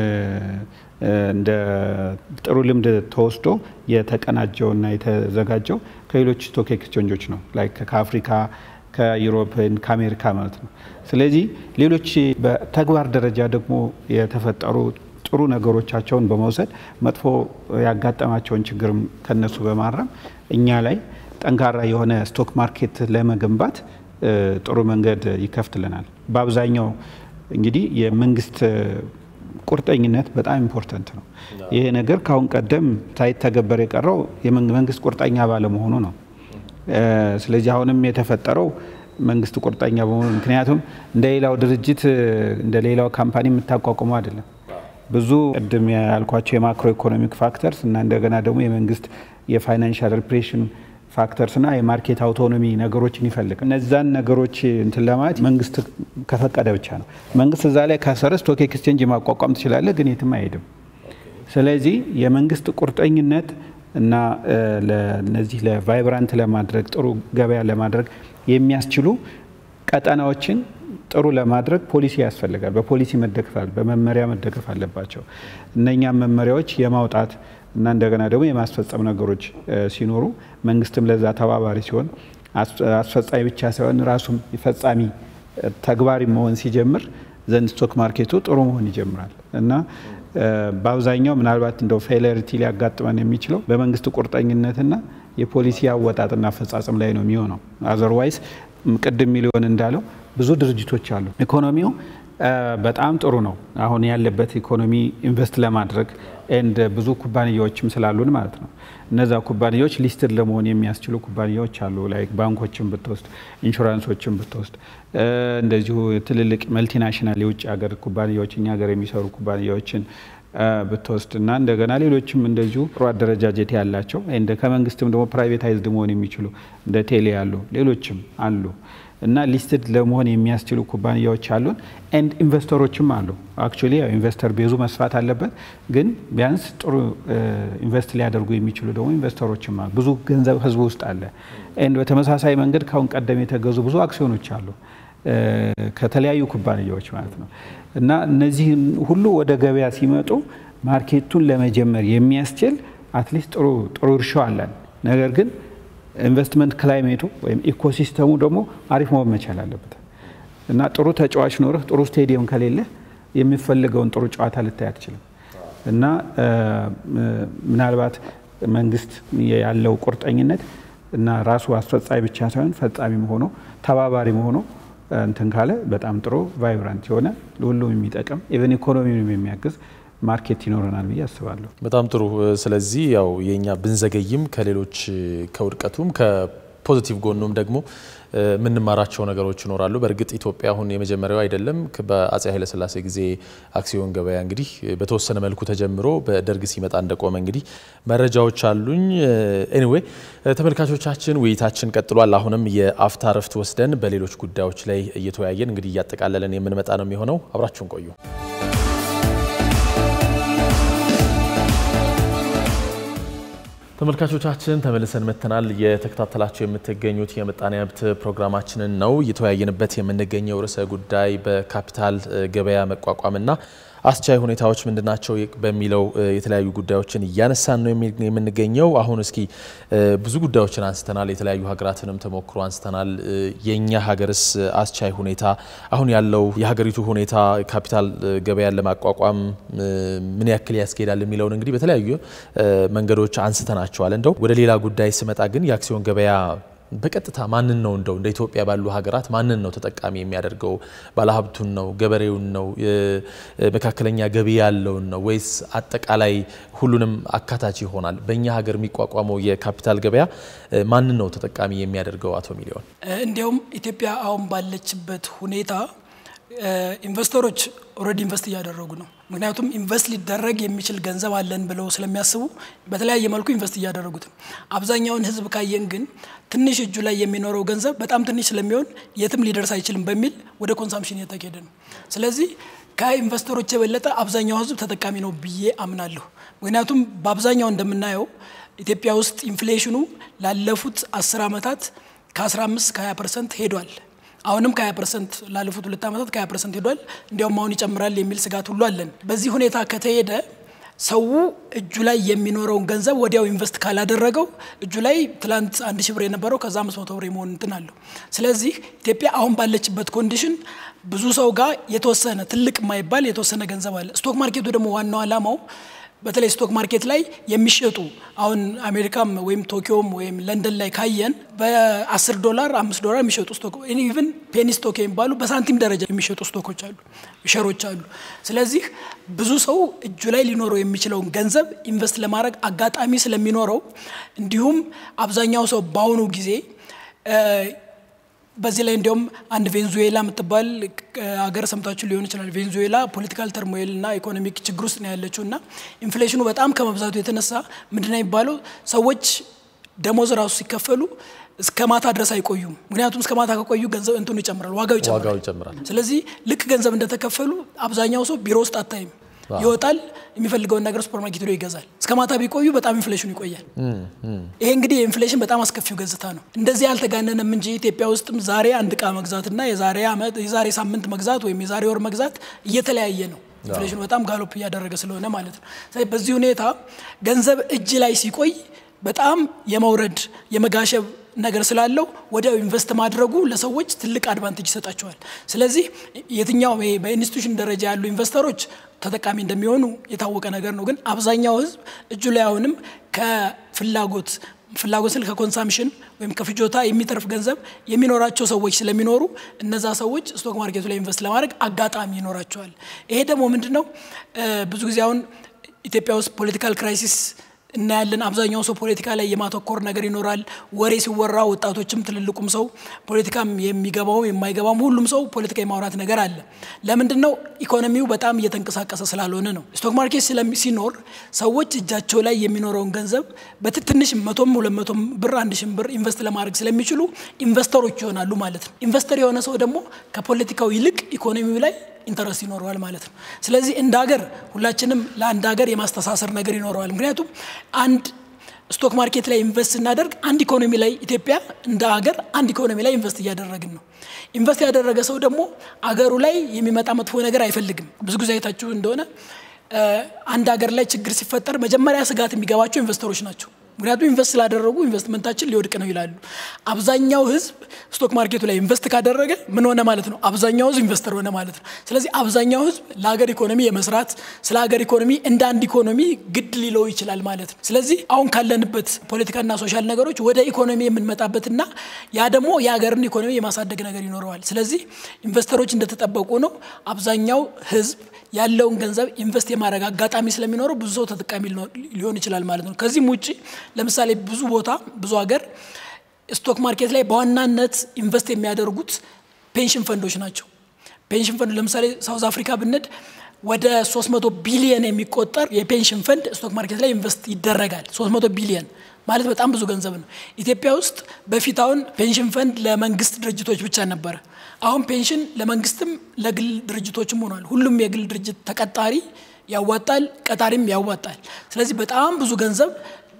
እንደ ጥሩ ልምድ ተወስዶ የተቀናጀውና የተዘጋጀው ከሌሎች ስቶክ ኤክስቼንጆች ነው ላይክ ከአፍሪካ ከዩሮፕ ከአሜሪካ ማለት ነው። ስለዚህ ሌሎች በተግባር ደረጃ ደግሞ የተፈጠሩ ጥሩ ነገሮቻቸውን በመውሰድ መጥፎ ያጋጠማቸውን ችግር ከነሱ በማረም እኛ ላይ ጠንካራ የሆነ ስቶክ ማርኬት ለመገንባት ጥሩ መንገድ ይከፍትልናል። በአብዛኛው እንግዲህ የመንግስት ቁርጠኝነት በጣም ኢምፖርታንት ነው። ይሄ ነገር ከአሁን ቀደም ሳይተገበር የቀረው የመንግስት ቁርጠኛ ባለመሆኑ ነው። ስለዚህ አሁንም የተፈጠረው መንግስት ቁርጠኛ በመሆኑ ምክንያቱም እንደ ሌላው ድርጅት እንደ ሌላው ካምፓኒ የምታቋቁመው አይደለም። ብዙ ቅድም ያልኳቸው የማክሮ ኢኮኖሚክ ፋክተርስ እና እንደገና ደግሞ የመንግስት የፋይናንሻል ሪፕሬሽን ፋክተርስ እና የማርኬት አውቶኖሚ ነገሮችን ይፈልግ። እነዛን ነገሮች እንትን ለማለት መንግስት ከፈቀደ ብቻ ነው። መንግስት እዛ ላይ ካሰረ ስቶክ ኤክስቼንጅ ማቋቋም ትችላለህ፣ ግን የትም አይሄድም። ስለዚህ የመንግስት ቁርጠኝነት እና ለነዚህ ለቫይብራንት ለማድረግ ጥሩ ገበያ ለማድረግ የሚያስችሉ ቀጠናዎችን ጥሩ ለማድረግ ፖሊሲ ያስፈልጋል። በፖሊሲ መደገፍ አለ፣ በመመሪያ መደገፍ አለባቸው። እነኛም መመሪያዎች የማውጣት እና እንደገና ደግሞ የማስፈጸም ነገሮች ሲኖሩ መንግስትም ለዛ ተባባሪ ሲሆን አስፈጻሚ ብቻ ሳይሆን ራሱም ፈጻሚ ተግባሪ መሆን ሲጀምር ዘንድ ስቶክ ማርኬቱ ጥሩ መሆን ይጀምራል እና በአብዛኛው ምናልባት እንደው ፌለሪቲ ሊያጋጥመን የሚችለው በመንግስት ቁርጠኝነትና የፖሊሲ አወጣጥና አፈጻጸም ላይ ነው የሚሆነው። አዘርዋይስ ቅድም ሚሊዮን እንዳለው ብዙ ድርጅቶች አሉ። ኢኮኖሚው በጣም ጥሩ ነው አሁን ያለበት ኢኮኖሚ ኢንቨስት ለማድረግ ኤንድ ብዙ ኩባንያዎችም ስላሉን ማለት ነው። እነዛ ኩባንያዎች ሊስትድ ለመሆን የሚያስችሉ ኩባንያዎች አሉ። ላይክ ባንኮችን ብትወስድ፣ ኢንሹራንሶችን ብትወስድ፣ እንደዚሁ ትልልቅ መልቲናሽናል የውጭ ሀገር ኩባንያዎች እኛ ሀገር የሚሰሩ ኩባንያዎችን ብትወስድ እና እንደገና ሌሎችም እንደዚሁ ጥሩ አደረጃጀት ያላቸው እንደ ከመንግስትም ደግሞ ፕራይቬታይዝድ መሆን የሚችሉ እንደ ቴሌ ያሉ ሌሎችም አሉ እና ሊስትድ ለመሆን የሚያስችሉ ኩባንያዎች አሉን ኤንድ ኢንቨስተሮችም አሉ። አክቹዋሊ ኢንቨስተር ቤዙ መስፋት አለበት፣ ግን ቢያንስ ጥሩ ኢንቨስት ሊያደርጉ የሚችሉ ደግሞ ኢንቨስተሮችም አሉ። ብዙ ገንዘብ ህዝቡ ውስጥ አለ። ኤንድ በተመሳሳይ መንገድ ካሁን ቀደም የተገዙ ብዙ አክሲዮኖች አሉ ከተለያዩ ኩባንያዎች ማለት ነው። እና እነዚህን ሁሉ ወደ ገበያ ሲመጡ ማርኬቱን ለመጀመር የሚያስችል አትሊስት ጥሩ ጥሩ እርሻው አለን። ነገር ግን ኢንቨስትመንት ክላይሜቱ ወይም ኢኮሲስተሙ ደግሞ አሪፍ መሆን መቻል አለበት እና ጥሩ ተጫዋች ኖርህ ጥሩ ስቴዲየም ከሌለህ የሚፈልገውን ጥሩ ጨዋታ ልታይ አትችልም። እና ምናልባት መንግስት ያለው ቁርጠኝነት እና ራሱ አስፈጻሚ ብቻ ሳይሆን ፈጻሚ ሆኖ ተባባሪ ሆኖ እንትን ካለ በጣም ጥሩ ቫይብራንት የሆነ ለሁሉም የሚጠቅም ኢቨን ኢኮኖሚውን የሚያግዝ ማርኬት ይኖረናል ብዬ አስባለሁ። በጣም ጥሩ። ስለዚህ ያው የኛ ብንዘገይም ከሌሎች ከውድቀቱም ከፖዚቲቭ ጎኑም ደግሞ የምንማራቸው ነገሮች ይኖራሉ። በእርግጥ ኢትዮጵያ አሁን የመጀመሪያው አይደለም። በአጼ ኃይለሥላሴ ጊዜ አክሲዮን ገበያ እንግዲህ በተወሰነ መልኩ ተጀምሮ በደርግ ሲመጣ እንደቆመ እንግዲህ መረጃዎች አሉኝ። ኤኒዌይ ተመልካቾቻችን ውይይታችን ቀጥሏል። አሁንም የአፍታ ረፍት ወስደን በሌሎች ጉዳዮች ላይ እየተወያየን እንግዲህ እያጠቃለለን የምንመጣ ነው የሚሆነው። አብራችሁን ቆዩ። ተመልካቾቻችን ተመልሰን መጥተናል። የተከታተላቸው የምትገኙት የምጣኔ ሀብት ፕሮግራማችንን ነው። እየተወያየንበት የምንገኘው ርዕሰ ጉዳይ በካፒታል ገበያ መቋቋምና አስቻይ ሁኔታዎች ምንድናቸው በሚለው የተለያዩ ጉዳዮችን እያነሳን ነው የምንገኘው። አሁን እስኪ ብዙ ጉዳዮችን አንስተናል። የተለያዩ ሀገራትንም ተሞክሮ አንስተናል። የእኛ ሀገርስ አስቻይ ሁኔታ አሁን ያለው የሀገሪቱ ሁኔታ ካፒታል ገበያን ለማቋቋም ምን ያክል ያስኬዳል የሚለውን እንግዲህ በተለያዩ መንገዶች አንስተናቸዋል። እንደው ወደ ሌላ ጉዳይ ስመጣ ግን የአክሲዮን ገበያ በቀጥታ ማንን ነው እንደው እንደ ኢትዮጵያ ባሉ ሀገራት ማንን ነው ተጠቃሚ የሚያደርገው? ባለሀብቱን ነው? ገበሬውን ነው? መካከለኛ ገቢ ያለውን ነው? ወይስ አጠቃላይ ሁሉንም አካታች ይሆናል? በእኛ ሀገር የሚቋቋመው የካፒታል ገበያ ማንን ነው ተጠቃሚ የሚያደርገው? አቶ ሚሊዮን፣ እንዲያውም ኢትዮጵያ አሁን ባለችበት ሁኔታ ኢንቨስተሮች ኦልሬዲ ኢንቨስት እያደረጉ ነው። ምክንያቱም ኢንቨስት ሊደረግ የሚችል ገንዘብ አለን ብለው ስለሚያስቡ በተለያየ መልኩ ኢንቨስት እያደረጉት ነው። አብዛኛውን ሕዝብ ካየን ግን ትንሽ እጁ ላይ የሚኖረው ገንዘብ በጣም ትንሽ ስለሚሆን የትም ሊደርስ አይችልም በሚል ወደ ኮንሳምፕሽን እየተካሄደ ነው። ስለዚህ ከኢንቨስተሮች የበለጠ አብዛኛው ሕዝብ ተጠቃሚ ነው ብዬ አምናለሁ። ምክንያቱም በአብዛኛው እንደምናየው ኢትዮጵያ ውስጥ ኢንፍሌሽኑ ላለፉት አስር ዓመታት ከ15 ከ20 ፐርሰንት ሄዷል። አሁንም ከ20 ፐርሰንት ላለፉት ሁለት ዓመታት ከ20 ፐርሰንት ሄዷል። እንዲያውም አሁን ይጨምራል የሚል ስጋት ሁሉ አለን። በዚህ ሁኔታ ከተሄደ ሰው እጁ ላይ የሚኖረውን ገንዘብ ወዲያው ኢንቨስት ካላደረገው እጁ ላይ ትላንት አንድ ሺህ ብር የነበረው ከዛ አምስት መቶ ብር የመሆን እንትን አለው። ስለዚህ ኢትዮጵያ አሁን ባለችበት ኮንዲሽን ብዙ ሰው ጋር የተወሰነ ትልቅ የማይባል የተወሰነ ገንዘብ አለ። ስቶክ ማርኬቱ ደግሞ ዋናው ዓላማው በተለይ ስቶክ ማርኬት ላይ የሚሸጡ አሁን አሜሪካም ወይም ቶኪዮም ወይም ለንደን ላይ ካየን በ10 ዶላር አምስት ዶላር የሚሸጡ ስቶክ ኢቭን ፔኒ ስቶክ የሚባሉ በሳንቲም ደረጃ የሚሸጡ ስቶኮች አሉ፣ ሸሮች አሉ። ስለዚህ ብዙ ሰው እጁ ላይ ሊኖረው የሚችለውን ገንዘብ ኢንቨስት ለማድረግ አጋጣሚ ስለሚኖረው እንዲሁም አብዛኛው ሰው በአሁኑ ጊዜ በዚህ ላይ እንዲያውም አንድ ቬንዙዌላ የምትባል ሀገር ሰምታችሁ ሊሆን ይችላል። ቬንዙዌላ ፖለቲካል ተርሞይል እና ኢኮኖሚክ ችግር ውስጥ ነው ያለችው እና ኢንፍሌሽኑ በጣም ከመብዛቱ የተነሳ ምንድነው የሚባለው ሰዎች ደሞዝ ራሱ ሲከፈሉ እስከ ማታ ድረስ አይቆዩም። ምክንያቱም እስከ ማታ ከቆዩ ገንዘብ እንትኑ ይጨምራል፣ ዋጋው ይጨምራል። ስለዚህ ልክ ገንዘብ እንደተከፈሉ አብዛኛው ሰው ቢሮ ውስጥ አታይም። ይወጣል፣ የሚፈልገውን ነገር ሱፐር ማርኬት ሄዶ ይገዛል። እስከ ማታ ቢቆዩ በጣም ኢንፍሌሽኑ ይቆያል። ይሄ እንግዲህ የኢንፍሌሽን በጣም አስከፊው ገጽታ ነው። እንደዚህ ያልተጋነነም እንጂ ኢትዮጵያ ውስጥም ዛሬ አንድ እቃ መግዛትና የዛሬ ዓመት የዛሬ ሳምንት መግዛት ወይም የዛሬ ወር መግዛት እየተለያየ ነው። ኢንፍሌሽኑ በጣም ጋሎፕ እያደረገ ስለሆነ ማለት ነው። ስለዚህ በዚህ ሁኔታ ገንዘብ እጅ ላይ ሲቆይ በጣም የመውረድ የመጋሸብ ነገር ስላለው ወዲያው ኢንቨስት ማድረጉ ለሰዎች ትልቅ አድቫንቴጅ ይሰጣቸዋል። ስለዚህ የትኛው በኢንስቲቱሽን ደረጃ ያሉ ኢንቨስተሮች ተጠቃሚ እንደሚሆኑ የታወቀ ነገር ነው። ግን አብዛኛው ሕዝብ እጁ ላይ አሁንም ከፍላጎት ፍላጎት ስል ከኮንሳምሽን ወይም ከፍጆታ የሚተርፍ ገንዘብ የሚኖራቸው ሰዎች ስለሚኖሩ እነዛ ሰዎች ስቶክ ማርኬቱ ላይ ኢንቨስት ለማድረግ አጋጣሚ ይኖራቸዋል። ይሄ ደግሞ ምንድን ነው ብዙ ጊዜ አሁን ኢትዮጵያ ውስጥ ፖለቲካል ክራይሲስ እናያለን። አብዛኛው ሰው ፖለቲካ ላይ የማተኮር ነገር ይኖራል። ወሬ ሲወራ ወጣቶችም ትልልቁም ሰው ፖለቲካም የሚገባውም የማይገባውም ሁሉም ሰው ፖለቲካ የማውራት ነገር አለ። ለምንድን ነው? ኢኮኖሚው በጣም እየተንቀሳቀሰ ስላልሆነ ነው። ስቶክ ማርኬት ሲኖር ሰዎች እጃቸው ላይ የሚኖረውን ገንዘብ በትንሽ መቶም ሁለት መቶም ብር አንድ ሺህ ብር ኢንቨስት ለማድረግ ስለሚችሉ ኢንቨስተሮች ይሆናሉ ማለት ነው። ኢንቨስተር የሆነ ሰው ደግሞ ከፖለቲካው ይልቅ ኢኮኖሚው ላይ ኢንተረስት ይኖረዋል ማለት ነው። ስለዚህ እንደ ሀገር ሁላችንም ለአንድ ሀገር የማስተሳሰር ነገር ይኖረዋል። ምክንያቱም አንድ ስቶክ ማርኬት ላይ ኢንቨስት ስናደርግ አንድ ኢኮኖሚ ላይ ኢትዮጵያ እንደ ሀገር አንድ ኢኮኖሚ ላይ ኢንቨስት እያደረግን ነው። ኢንቨስት ያደረገ ሰው ደግሞ አገሩ ላይ የሚመጣ መጥፎ ነገር አይፈልግም። ብዙ ጊዜ አይታችሁ እንደሆነ አንድ ሀገር ላይ ችግር ሲፈጠር መጀመሪያ ስጋት የሚገባቸው ኢንቨስተሮች ናቸው። ምክንያቱም ኢንቨስት ስላደረጉ ኢንቨስትመንታችን ሊወድቅ ነው ይላሉ። አብዛኛው ሕዝብ ስቶክ ማርኬቱ ላይ ኢንቨስት ካደረገ ምን ሆነ ማለት ነው? አብዛኛው ሕዝብ ኢንቨስተር ሆነ ማለት ነው። ስለዚህ አብዛኛው ሕዝብ ለሀገር ኢኮኖሚ የመስራት ስለ ሀገር ኢኮኖሚ እንደ አንድ ኢኮኖሚ ግድ ሊለው ይችላል ማለት ነው። ስለዚህ አሁን ካለንበት ፖለቲካና ሶሻል ነገሮች ወደ ኢኮኖሚ የምንመጣበትና ያ ደግሞ የሀገርን ኢኮኖሚ የማሳደግ ነገር ይኖረዋል። ስለዚህ ኢንቨስተሮች እንደተጠበቁ ነው። አብዛኛው ሕዝብ ያለውን ገንዘብ ኢንቨስት የማድረግ አጋጣሚ ስለሚኖረው ብዙ ሰው ተጠቃሚ ሊሆን ይችላል ማለት ነው። ከዚህም ውጭ ለምሳሌ ብዙ ቦታ ብዙ ሀገር ስቶክ ማርኬት ላይ በዋናነት ኢንቨስት የሚያደርጉት ፔንሽን ፈንዶች ናቸው። ፔንሽን ፈንድ ለምሳሌ ሳውዝ አፍሪካ ብንድ ወደ 300 ቢሊየን የሚቆጠር የፔንሽን ፈንድ ስቶክ ማርኬት ላይ ኢንቨስት ይደረጋል። 300 ቢሊየን ማለት በጣም ብዙ ገንዘብ ነው። ኢትዮጵያ ውስጥ በፊት አሁን ፔንሽን ፈንድ ለመንግስት ድርጅቶች ብቻ ነበረ። አሁን ፔንሽን ለመንግስትም ለግል ድርጅቶችም ሆኗል። ሁሉም የግል ድርጅት ተቀጣሪ ያዋጣል፣ ቀጣሪም ያዋጣል። ስለዚህ በጣም ብዙ ገንዘብ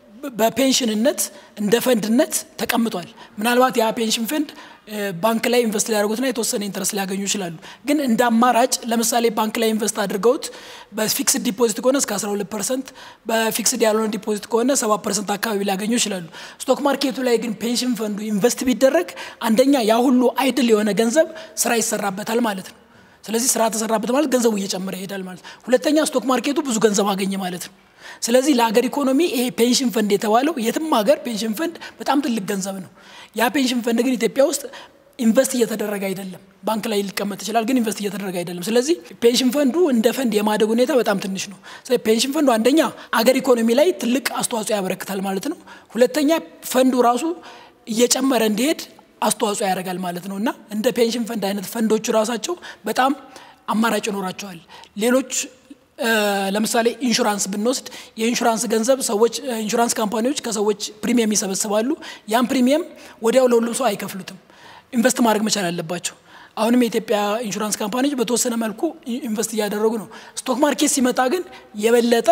በፔንሽንነት እንደ ፈንድነት ተቀምጧል። ምናልባት ያ ፔንሽን ፈንድ ባንክ ላይ ኢንቨስት ሊያደርጉትና የተወሰነ ኢንትረስት ሊያገኙ ይችላሉ። ግን እንደ አማራጭ ለምሳሌ ባንክ ላይ ኢንቨስት አድርገውት በፊክስድ ዲፖዚት ከሆነ እስከ 12 ፐርሰንት፣ በፊክስድ ያልሆነ ዲፖዚት ከሆነ 7 ፐርሰንት አካባቢ ሊያገኙ ይችላሉ። ስቶክ ማርኬቱ ላይ ግን ፔንሽን ፈንዱ ኢንቨስት ቢደረግ አንደኛ ያ ሁሉ አይድል የሆነ ገንዘብ ስራ ይሰራበታል ማለት ነው። ስለዚህ ስራ ተሰራበት ማለት ገንዘቡ እየጨመረ ይሄዳል ማለት ነው። ሁለተኛ ስቶክ ማርኬቱ ብዙ ገንዘብ አገኘ ማለት ነው። ስለዚህ ለሀገር ኢኮኖሚ ይሄ ፔንሽን ፈንድ የተባለው የትም ሀገር ፔንሽን ፈንድ በጣም ትልቅ ገንዘብ ነው። ያ ፔንሽን ፈንድ ግን ኢትዮጵያ ውስጥ ኢንቨስት እየተደረገ አይደለም። ባንክ ላይ ሊቀመጥ ይችላል፣ ግን ኢንቨስት እየተደረገ አይደለም። ስለዚህ ፔንሽን ፈንዱ እንደ ፈንድ የማደግ ሁኔታ በጣም ትንሽ ነው። ስለዚህ ፔንሽን ፈንዱ አንደኛ አገር ኢኮኖሚ ላይ ትልቅ አስተዋጽኦ ያበረክታል ማለት ነው። ሁለተኛ ፈንዱ ራሱ እየጨመረ እንዲሄድ አስተዋጽኦ ያደርጋል ማለት ነው እና እንደ ፔንሽን ፈንድ አይነት ፈንዶቹ ራሳቸው በጣም አማራጭ ይኖራቸዋል። ሌሎች ለምሳሌ ኢንሹራንስ ብንወስድ የኢንሹራንስ ገንዘብ ሰዎች ኢንሹራንስ ካምፓኒዎች ከሰዎች ፕሪሚየም ይሰበስባሉ። ያን ፕሪሚየም ወዲያው ለሁሉም ሰው አይከፍሉትም። ኢንቨስት ማድረግ መቻል አለባቸው። አሁንም የኢትዮጵያ ኢንሹራንስ ካምፓኒዎች በተወሰነ መልኩ ኢንቨስት እያደረጉ ነው። ስቶክ ማርኬት ሲመጣ ግን የበለጠ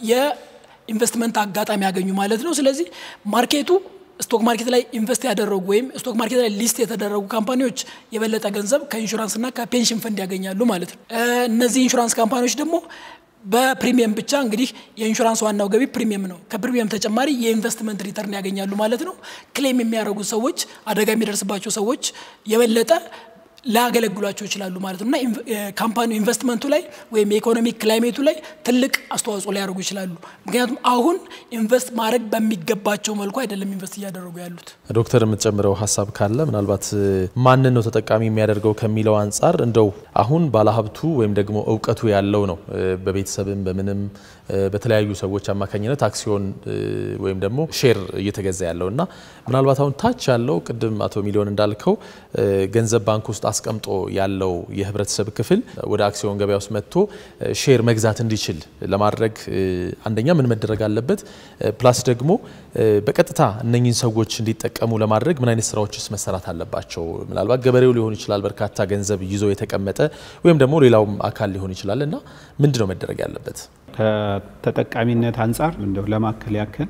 የኢንቨስትመንት አጋጣሚ ያገኙ ማለት ነው። ስለዚህ ማርኬቱ ስቶክ ማርኬት ላይ ኢንቨስት ያደረጉ ወይም ስቶክ ማርኬት ላይ ሊስት የተደረጉ ካምፓኒዎች የበለጠ ገንዘብ ከኢንሹራንስና ከፔንሽን ፈንድ ያገኛሉ ማለት ነው። እነዚህ ኢንሹራንስ ካምፓኒዎች ደግሞ በፕሪሚየም ብቻ እንግዲህ የኢንሹራንስ ዋናው ገቢ ፕሪሚየም ነው። ከፕሪሚየም ተጨማሪ የኢንቨስትመንት ሪተርን ያገኛሉ ማለት ነው። ክሌም የሚያደርጉ ሰዎች፣ አደጋ የሚደርስባቸው ሰዎች የበለጠ ላያገለግሏቸው ይችላሉ ማለት ነው እና ካምፓኒ ኢንቨስትመንቱ ላይ ወይም የኢኮኖሚ ክላይሜቱ ላይ ትልቅ አስተዋጽኦ ሊያደርጉ ይችላሉ። ምክንያቱም አሁን ኢንቨስት ማድረግ በሚገባቸው መልኩ አይደለም ኢንቨስት እያደረጉ ያሉት። ዶክተር የምትጨምረው ሀሳብ ካለ ምናልባት ማንን ነው ተጠቃሚ የሚያደርገው ከሚለው አንጻር እንደው አሁን ባለሀብቱ ወይም ደግሞ እውቀቱ ያለው ነው በቤተሰብም በምንም በተለያዩ ሰዎች አማካኝነት አክሲዮን ወይም ደግሞ ሼር እየተገዛ ያለው እና ምናልባት አሁን ታች ያለው ቅድም አቶ ሚሊዮን እንዳልከው ገንዘብ ባንክ ውስጥ አስቀምጦ ያለው የህብረተሰብ ክፍል ወደ አክሲዮን ገበያ ውስጥ መጥቶ ሼር መግዛት እንዲችል ለማድረግ አንደኛ ምን መደረግ አለበት? ፕላስ ደግሞ በቀጥታ እነኚህን ሰዎች እንዲጠቀሙ ለማድረግ ምን አይነት ስራዎችስ መሰራት አለባቸው? ምናልባት ገበሬው ሊሆን ይችላል በርካታ ገንዘብ ይዞ የተቀመጠ ወይም ደግሞ ሌላውም አካል ሊሆን ይችላል እና ምንድን ነው መደረግ ያለበት? ከተጠቃሚነት አንጻር እንደው ለማከል ያክል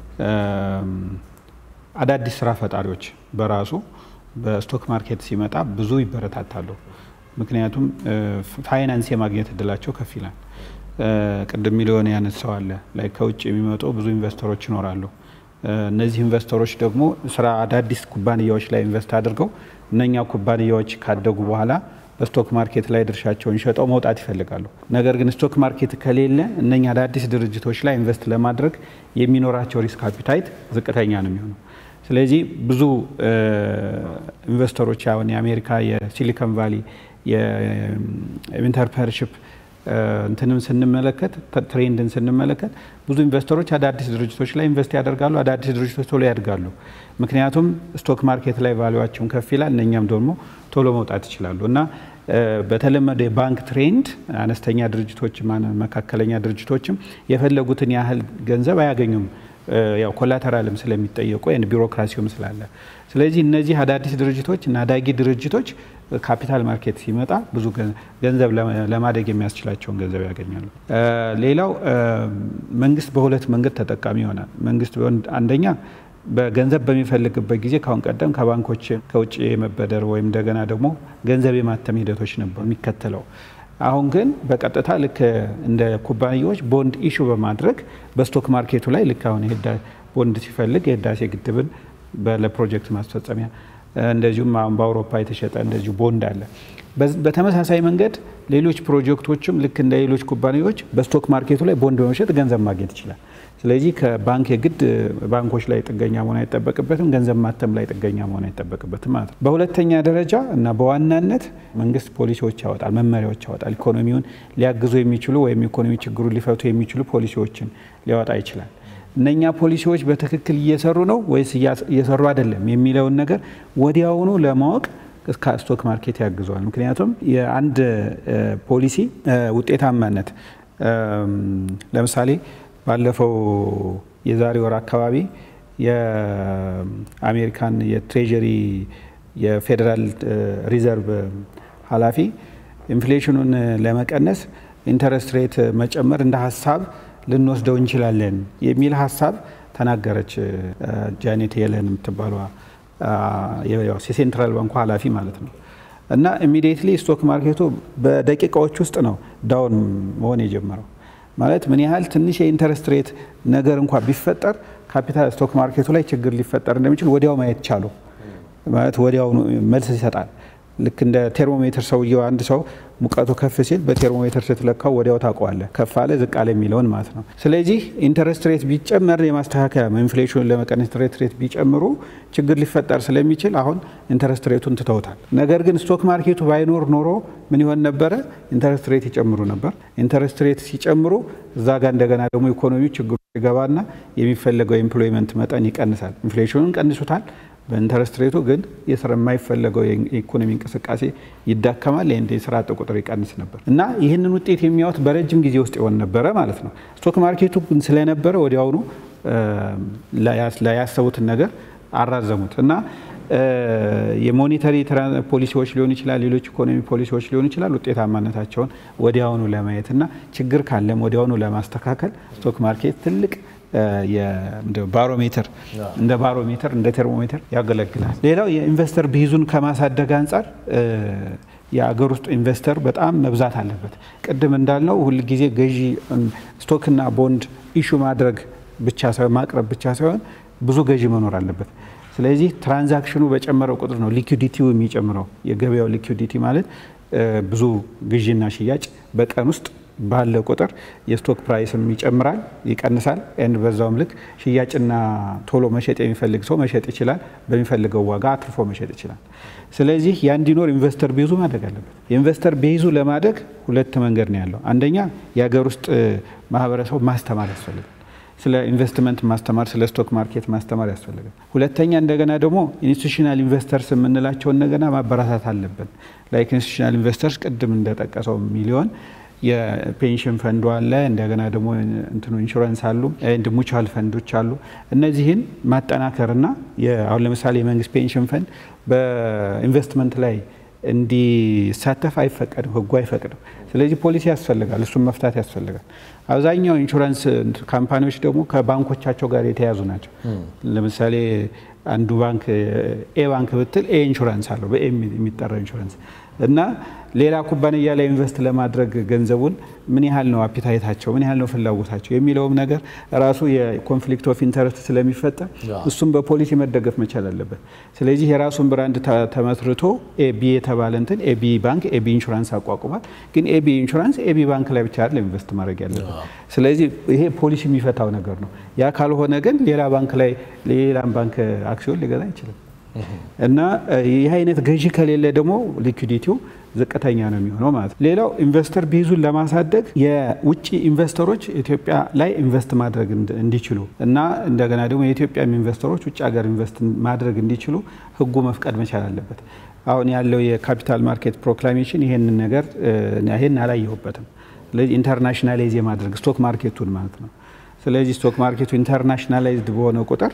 አዳዲስ ስራ ፈጣሪዎች በራሱ በስቶክ ማርኬት ሲመጣ ብዙ ይበረታታሉ። ምክንያቱም ፋይናንስ የማግኘት እድላቸው ከፍ ይላል። ቅድም ሚሊዮን ያነሳው አለ ላይ ከውጭ የሚመጡ ብዙ ኢንቨስተሮች ይኖራሉ። እነዚህ ኢንቨስተሮች ደግሞ ስራ አዳዲስ ኩባንያዎች ላይ ኢንቨስት አድርገው እነኛ ኩባንያዎች ካደጉ በኋላ በስቶክ ማርኬት ላይ ድርሻቸውን ሸጠው መውጣት ይፈልጋሉ። ነገር ግን ስቶክ ማርኬት ከሌለ እነኛ አዳዲስ ድርጅቶች ላይ ኢንቨስት ለማድረግ የሚኖራቸው ሪስክ አፒታይት ዝቅተኛ ነው የሚሆነው። ስለዚህ ብዙ ኢንቨስተሮች አሁን የአሜሪካ የሲሊኮን ቫሊ የኢንተርፕረነርሺፕ እንትንም ስንመለከት ትሬንድን ስንመለከት ብዙ ኢንቨስተሮች አዳዲስ ድርጅቶች ላይ ኢንቨስት ያደርጋሉ። አዳዲስ ድርጅቶች ቶሎ ያድጋሉ። ምክንያቱም ስቶክ ማርኬት ላይ ቫሉዋቸውን ከፍ ይላል፣ እነኛም ደግሞ ቶሎ መውጣት ይችላሉ እና በተለመደ የባንክ ትሬንድ አነስተኛ ድርጅቶችም መካከለኛ ድርጅቶችም የፈለጉትን ያህል ገንዘብ አያገኙም። ያው ኮላተራልም ስለሚጠየቁ ቢሮክራሲውም ስላለ፣ ስለዚህ እነዚህ አዳዲስ ድርጅቶች እና አዳጊ ድርጅቶች ካፒታል ማርኬት ሲመጣ ብዙ ገንዘብ ለማደግ የሚያስችላቸውን ገንዘብ ያገኛሉ። ሌላው መንግስት በሁለት መንገድ ተጠቃሚ ይሆናል። መንግስት አንደኛ በገንዘብ በሚፈልግበት ጊዜ ካሁን ቀደም ከባንኮች ከውጭ የመበደር ወይም እንደገና ደግሞ ገንዘብ የማተም ሂደቶች ነበር የሚከተለው። አሁን ግን በቀጥታ ልክ እንደ ኩባንያዎች ቦንድ ኢሹ በማድረግ በስቶክ ማርኬቱ ላይ ልክ አሁን ቦንድ ሲፈልግ የህዳሴ ግድብን ለፕሮጀክት ማስፈጸሚያ እንደዚሁም አሁን በአውሮፓ የተሸጠ እንደዚሁ ቦንድ አለ። በተመሳሳይ መንገድ ሌሎች ፕሮጀክቶችም ልክ እንደ ሌሎች ኩባንያዎች በስቶክ ማርኬቱ ላይ ቦንድ በመሸጥ ገንዘብ ማግኘት ይችላል። ስለዚህ ከባንክ የግድ ባንኮች ላይ ጥገኛ መሆን አይጠበቅበትም፣ ገንዘብ ማተም ላይ ጥገኛ መሆን አይጠበቅበትም ማለት ነው። በሁለተኛ ደረጃ እና በዋናነት መንግስት ፖሊሲዎች ያወጣል፣ መመሪያዎች ያወጣል። ኢኮኖሚውን ሊያግዙ የሚችሉ ወይም ኢኮኖሚ ችግሩን ሊፈቱ የሚችሉ ፖሊሲዎችን ሊያወጣ ይችላል። እነኛ ፖሊሲዎች በትክክል እየሰሩ ነው ወይስ እየሰሩ አይደለም የሚለውን ነገር ወዲያውኑ ለማወቅ ስቶክ ማርኬት ያግዘዋል። ምክንያቱም የአንድ ፖሊሲ ውጤታማነት ለምሳሌ ባለፈው የዛሬ ወር አካባቢ የአሜሪካን የትሬጀሪ የፌዴራል ሪዘርቭ ኃላፊ ኢንፍሌሽኑን ለመቀነስ ኢንተረስት ሬት መጨመር እንደ ሀሳብ ልንወስደው እንችላለን የሚል ሀሳብ ተናገረች። ጃኔት የለን የምትባሏ የሴንትራል ባንኩ ኃላፊ ማለት ነው። እና ኢሚዲየትሊ ስቶክ ማርኬቱ በደቂቃዎች ውስጥ ነው ዳውን መሆን የጀመረው። ማለት ምን ያህል ትንሽ የኢንተረስት ሬት ነገር እንኳ ቢፈጠር ካፒታል ስቶክ ማርኬቱ ላይ ችግር ሊፈጠር እንደሚችል ወዲያው ማየት ቻሉ። ማለት ወዲያው መልስ ይሰጣል። ልክ እንደ ቴርሞሜትር ሰውየው አንድ ሰው ሙቀቱ ከፍ ሲል በቴርሞሜትር ስትለካው ወዲያው ታውቀዋለህ፣ ከፍ አለ ዝቅ አለ የሚለውን ማለት ነው። ስለዚህ ኢንተረስት ሬት ቢጨመር የማስተካከያ ኢንፍሌሽኑን ለመቀነስ ኢንተረስት ሬት ቢጨምሩ ችግር ሊፈጠር ስለሚችል አሁን ኢንተረስት ሬቱን ትተውታል። ነገር ግን ስቶክ ማርኬቱ ባይኖር ኖሮ ምን ይሆን ነበረ? ኢንተረስት ሬት ይጨምሩ ነበር። ኢንተረስት ሬት ሲጨምሩ እዛ ጋር እንደገና ደግሞ ኢኮኖሚው ችግሩ ይገባና የሚፈለገው የኤምፕሎይመንት መጠን ይቀንሳል። ኢንፍሌሽኑን ቀንሱታል። በኢንተረስት ሬቱ ግን የስራ የማይፈለገው የኢኮኖሚ እንቅስቃሴ ይዳከማል። ይህ የስራ አጥ ቁጥር ይቀንስ ነበር እና ይህንን ውጤት የሚያዩት በረጅም ጊዜ ውስጥ ይሆን ነበረ ማለት ነው። ስቶክ ማርኬቱ ግን ስለነበረ ወዲያውኑ ያሰቡትን ነገር አራዘሙት እና የሞኔተሪ ፖሊሲዎች ሊሆን ይችላል፣ ሌሎች ኢኮኖሚ ፖሊሲዎች ሊሆን ይችላል። ውጤታማነታቸውን ወዲያውኑ ለማየት እና ችግር ካለም ወዲያውኑ ለማስተካከል ስቶክ ማርኬት ትልቅ ባሮሜትር እንደ ባሮሜትር እንደ ቴርሞሜትር ያገለግላል። ሌላው የኢንቨስተር ብይዙን ከማሳደግ አንጻር የአገር ውስጥ ኢንቨስተር በጣም መብዛት አለበት። ቅድም እንዳልነው ሁልጊዜ ገዢ ስቶክና ቦንድ ኢሹ ማድረግ ብቻ ሳይሆን ማቅረብ ብቻ ሳይሆን ብዙ ገዢ መኖር አለበት። ስለዚህ ትራንዛክሽኑ በጨመረው ቁጥር ነው ሊኩዲቲው የሚጨምረው። የገበያው ሊኩዲቲ ማለት ብዙ ግዢና ሽያጭ በቀን ውስጥ ባለ ቁጥር የስቶክ ፕራይስም ይጨምራል፣ ይቀንሳል። ኤንድ በዛውም ልክ ሽያጭና ቶሎ መሸጥ የሚፈልግ ሰው መሸጥ ይችላል፣ በሚፈልገው ዋጋ አትርፎ መሸጥ ይችላል። ስለዚህ ያ እንዲኖር ኢንቨስተር ቤዙ ማደግ አለበት። የኢንቨስተር ቤዙ ለማደግ ሁለት መንገድ ነው ያለው። አንደኛ የሀገር ውስጥ ማህበረሰቡ ማስተማር ያስፈልጋል። ስለ ኢንቨስትመንት ማስተማር፣ ስለ ስቶክ ማርኬት ማስተማር ያስፈልጋል። ሁለተኛ እንደገና ደግሞ ኢንስቲቱሽናል ኢንቨስተርስ የምንላቸው እንደገና ማበረታት አለብን። ላይክ ኢንስቲቱሽናል ኢንቨስተርስ ቅድም እንደጠቀሰው ሚሊዮን የፔንሽን ፈንዱ አለ። እንደገና ደግሞ እንትኑ ኢንሹራንስ አሉ፣ እንድ ሙቹዋል ፈንዶች አሉ። እነዚህን ማጠናከርና አሁን ለምሳሌ የመንግስት ፔንሽን ፈንድ በኢንቨስትመንት ላይ እንዲሳተፍ አይፈቀድም፣ ህጉ አይፈቅድም። ስለዚህ ፖሊሲ ያስፈልጋል፣ እሱን መፍታት ያስፈልጋል። አብዛኛው ኢንሹራንስ ካምፓኒዎች ደግሞ ከባንኮቻቸው ጋር የተያዙ ናቸው። ለምሳሌ አንዱ ባንክ ኤ ባንክ ብትል ኤ ኢንሹራንስ አለው በኤ የሚጠራ ኢንሹራንስ እና ሌላ ኩባንያ ላይ ኢንቨስት ለማድረግ ገንዘቡን ምን ያህል ነው አፒታይታቸው፣ ምን ያህል ነው ፍላጎታቸው የሚለውም ነገር ራሱ የኮንፍሊክት ኦፍ ኢንተረስት ስለሚፈጠር እሱም በፖሊሲ መደገፍ መቻል አለበት። ስለዚህ የራሱን ብራንድ ተመስርቶ ኤቢ የተባለ እንትን ኤቢ ባንክ ኤቢ ኢንሹራንስ አቋቁሟል። ግን ኤቢ ኢንሹራንስ ኤቢ ባንክ ላይ ብቻ አይደለም ኢንቨስት ማድረግ ያለበት። ስለዚህ ይሄ ፖሊሲ የሚፈታው ነገር ነው። ያ ካልሆነ ግን ሌላ ባንክ ላይ ሌላም ባንክ አክሲዮን ሊገዛ አይችልም። እና ይህ አይነት ገዢ ከሌለ ደግሞ ሊኩዲቲው ዝቅተኛ ነው የሚሆነው ማለት ነው። ሌላው ኢንቨስተር ቤዙን ለማሳደግ የውጭ ኢንቨስተሮች ኢትዮጵያ ላይ ኢንቨስት ማድረግ እንዲችሉ እና እንደገና ደግሞ የኢትዮጵያም ኢንቨስተሮች ውጭ ሀገር ኢንቨስት ማድረግ እንዲችሉ ሕጉ መፍቀድ መቻል አለበት። አሁን ያለው የካፒታል ማርኬት ፕሮክላሜሽን ይሄንን ነገር ይሄን አላየሁበትም። ስለዚህ ኢንተርናሽናላይዝ የማድረግ ስቶክ ማርኬቱን ማለት ነው። ስለዚህ ስቶክ ማርኬቱ ኢንተርናሽናላይዝድ በሆነ ቁጥር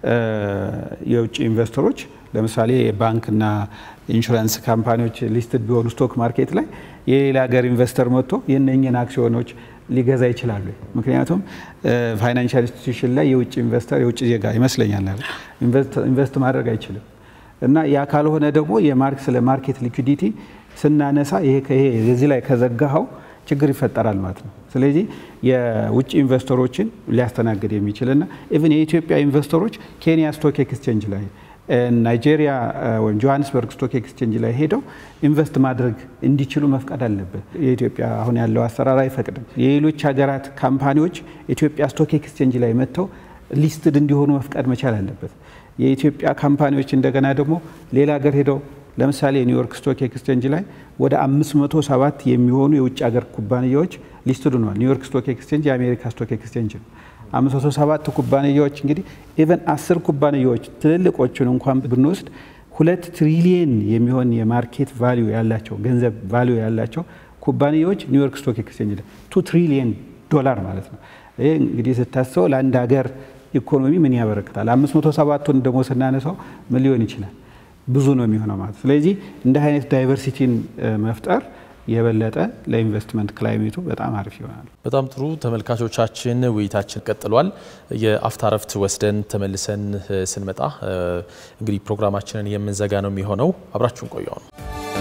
የውጭ ኢንቨስተሮች ለምሳሌ ባንክና ኢንሹራንስ ካምፓኒዎች ሊስትድ ቢሆኑ ስቶክ ማርኬት ላይ የሌላ ሀገር ኢንቨስተር መጥቶ የነኝን አክሲዮኖች ሊገዛ ይችላሉ። ምክንያቱም ፋይናንሻል ኢንስቲትዩሽን ላይ የውጭ ኢንቨስተር የውጭ ዜጋ ይመስለኛል ኢንቨስት ማድረግ አይችልም። እና ያ ካልሆነ ደግሞ የማርክ ስለ ማርኬት ሊኩዲቲ ስናነሳ ይሄ የዚህ ላይ ከዘጋኸው ችግር ይፈጠራል ማለት ነው። ስለዚህ የውጭ ኢንቨስተሮችን ሊያስተናግድ የሚችልና ኢቭን የኢትዮጵያ ኢንቨስተሮች ኬንያ ስቶክ ኤክስቼንጅ ላይ ናይጄሪያ ወይም ጆሃንስበርግ ስቶክ ኤክስቼንጅ ላይ ሄደው ኢንቨስት ማድረግ እንዲችሉ መፍቀድ አለበት። የኢትዮጵያ አሁን ያለው አሰራር አይፈቅድም። የሌሎች ሀገራት ካምፓኒዎች ኢትዮጵያ ስቶክ ኤክስቼንጅ ላይ መጥተው ሊስትድ እንዲሆኑ መፍቀድ መቻል አለበት። የኢትዮጵያ ካምፓኒዎች እንደገና ደግሞ ሌላ ሀገር ሄደው ለምሳሌ ኒውዮርክ ስቶክ ኤክስቼንጅ ላይ ወደ 507 የሚሆኑ የውጭ ሀገር ኩባንያዎች ሊስትድ ሆነዋል። ኒውዮርክ ስቶክ ኤክስቼንጅ የአሜሪካ ስቶክ ኤክስቼንጅ ነው። 507 ኩባንያዎች እንግዲህ ኢቨን አስር ኩባንያዎች ትልልቆቹን እንኳን ብንወስድ ሁለት ትሪሊየን የሚሆን የማርኬት ቫሊዩ ያላቸው ገንዘብ ቫሊዩ ያላቸው ኩባንያዎች ኒውዮርክ ስቶክ ኤክስቼንጅ ላይ ቱ ትሪሊየን ዶላር ማለት ነው። ይህ እንግዲህ ስታስበው ለአንድ ሀገር ኢኮኖሚ ምን ያበረክታል? 507ቱን ደግሞ ስናነሳው ምን ሊሆን ይችላል? ብዙ ነው የሚሆነው ማለት። ስለዚህ እንደ አይነት ዳይቨርሲቲን መፍጠር የበለጠ ለኢንቨስትመንት ክላይሜቱ በጣም አሪፍ ይሆናል። በጣም ጥሩ ተመልካቾቻችን፣ ውይይታችን ቀጥሏል። የአፍታ ረፍት ወስደን ተመልሰን ስንመጣ እንግዲህ ፕሮግራማችንን የምንዘጋ ነው የሚሆነው። አብራችሁን ቆየው ነው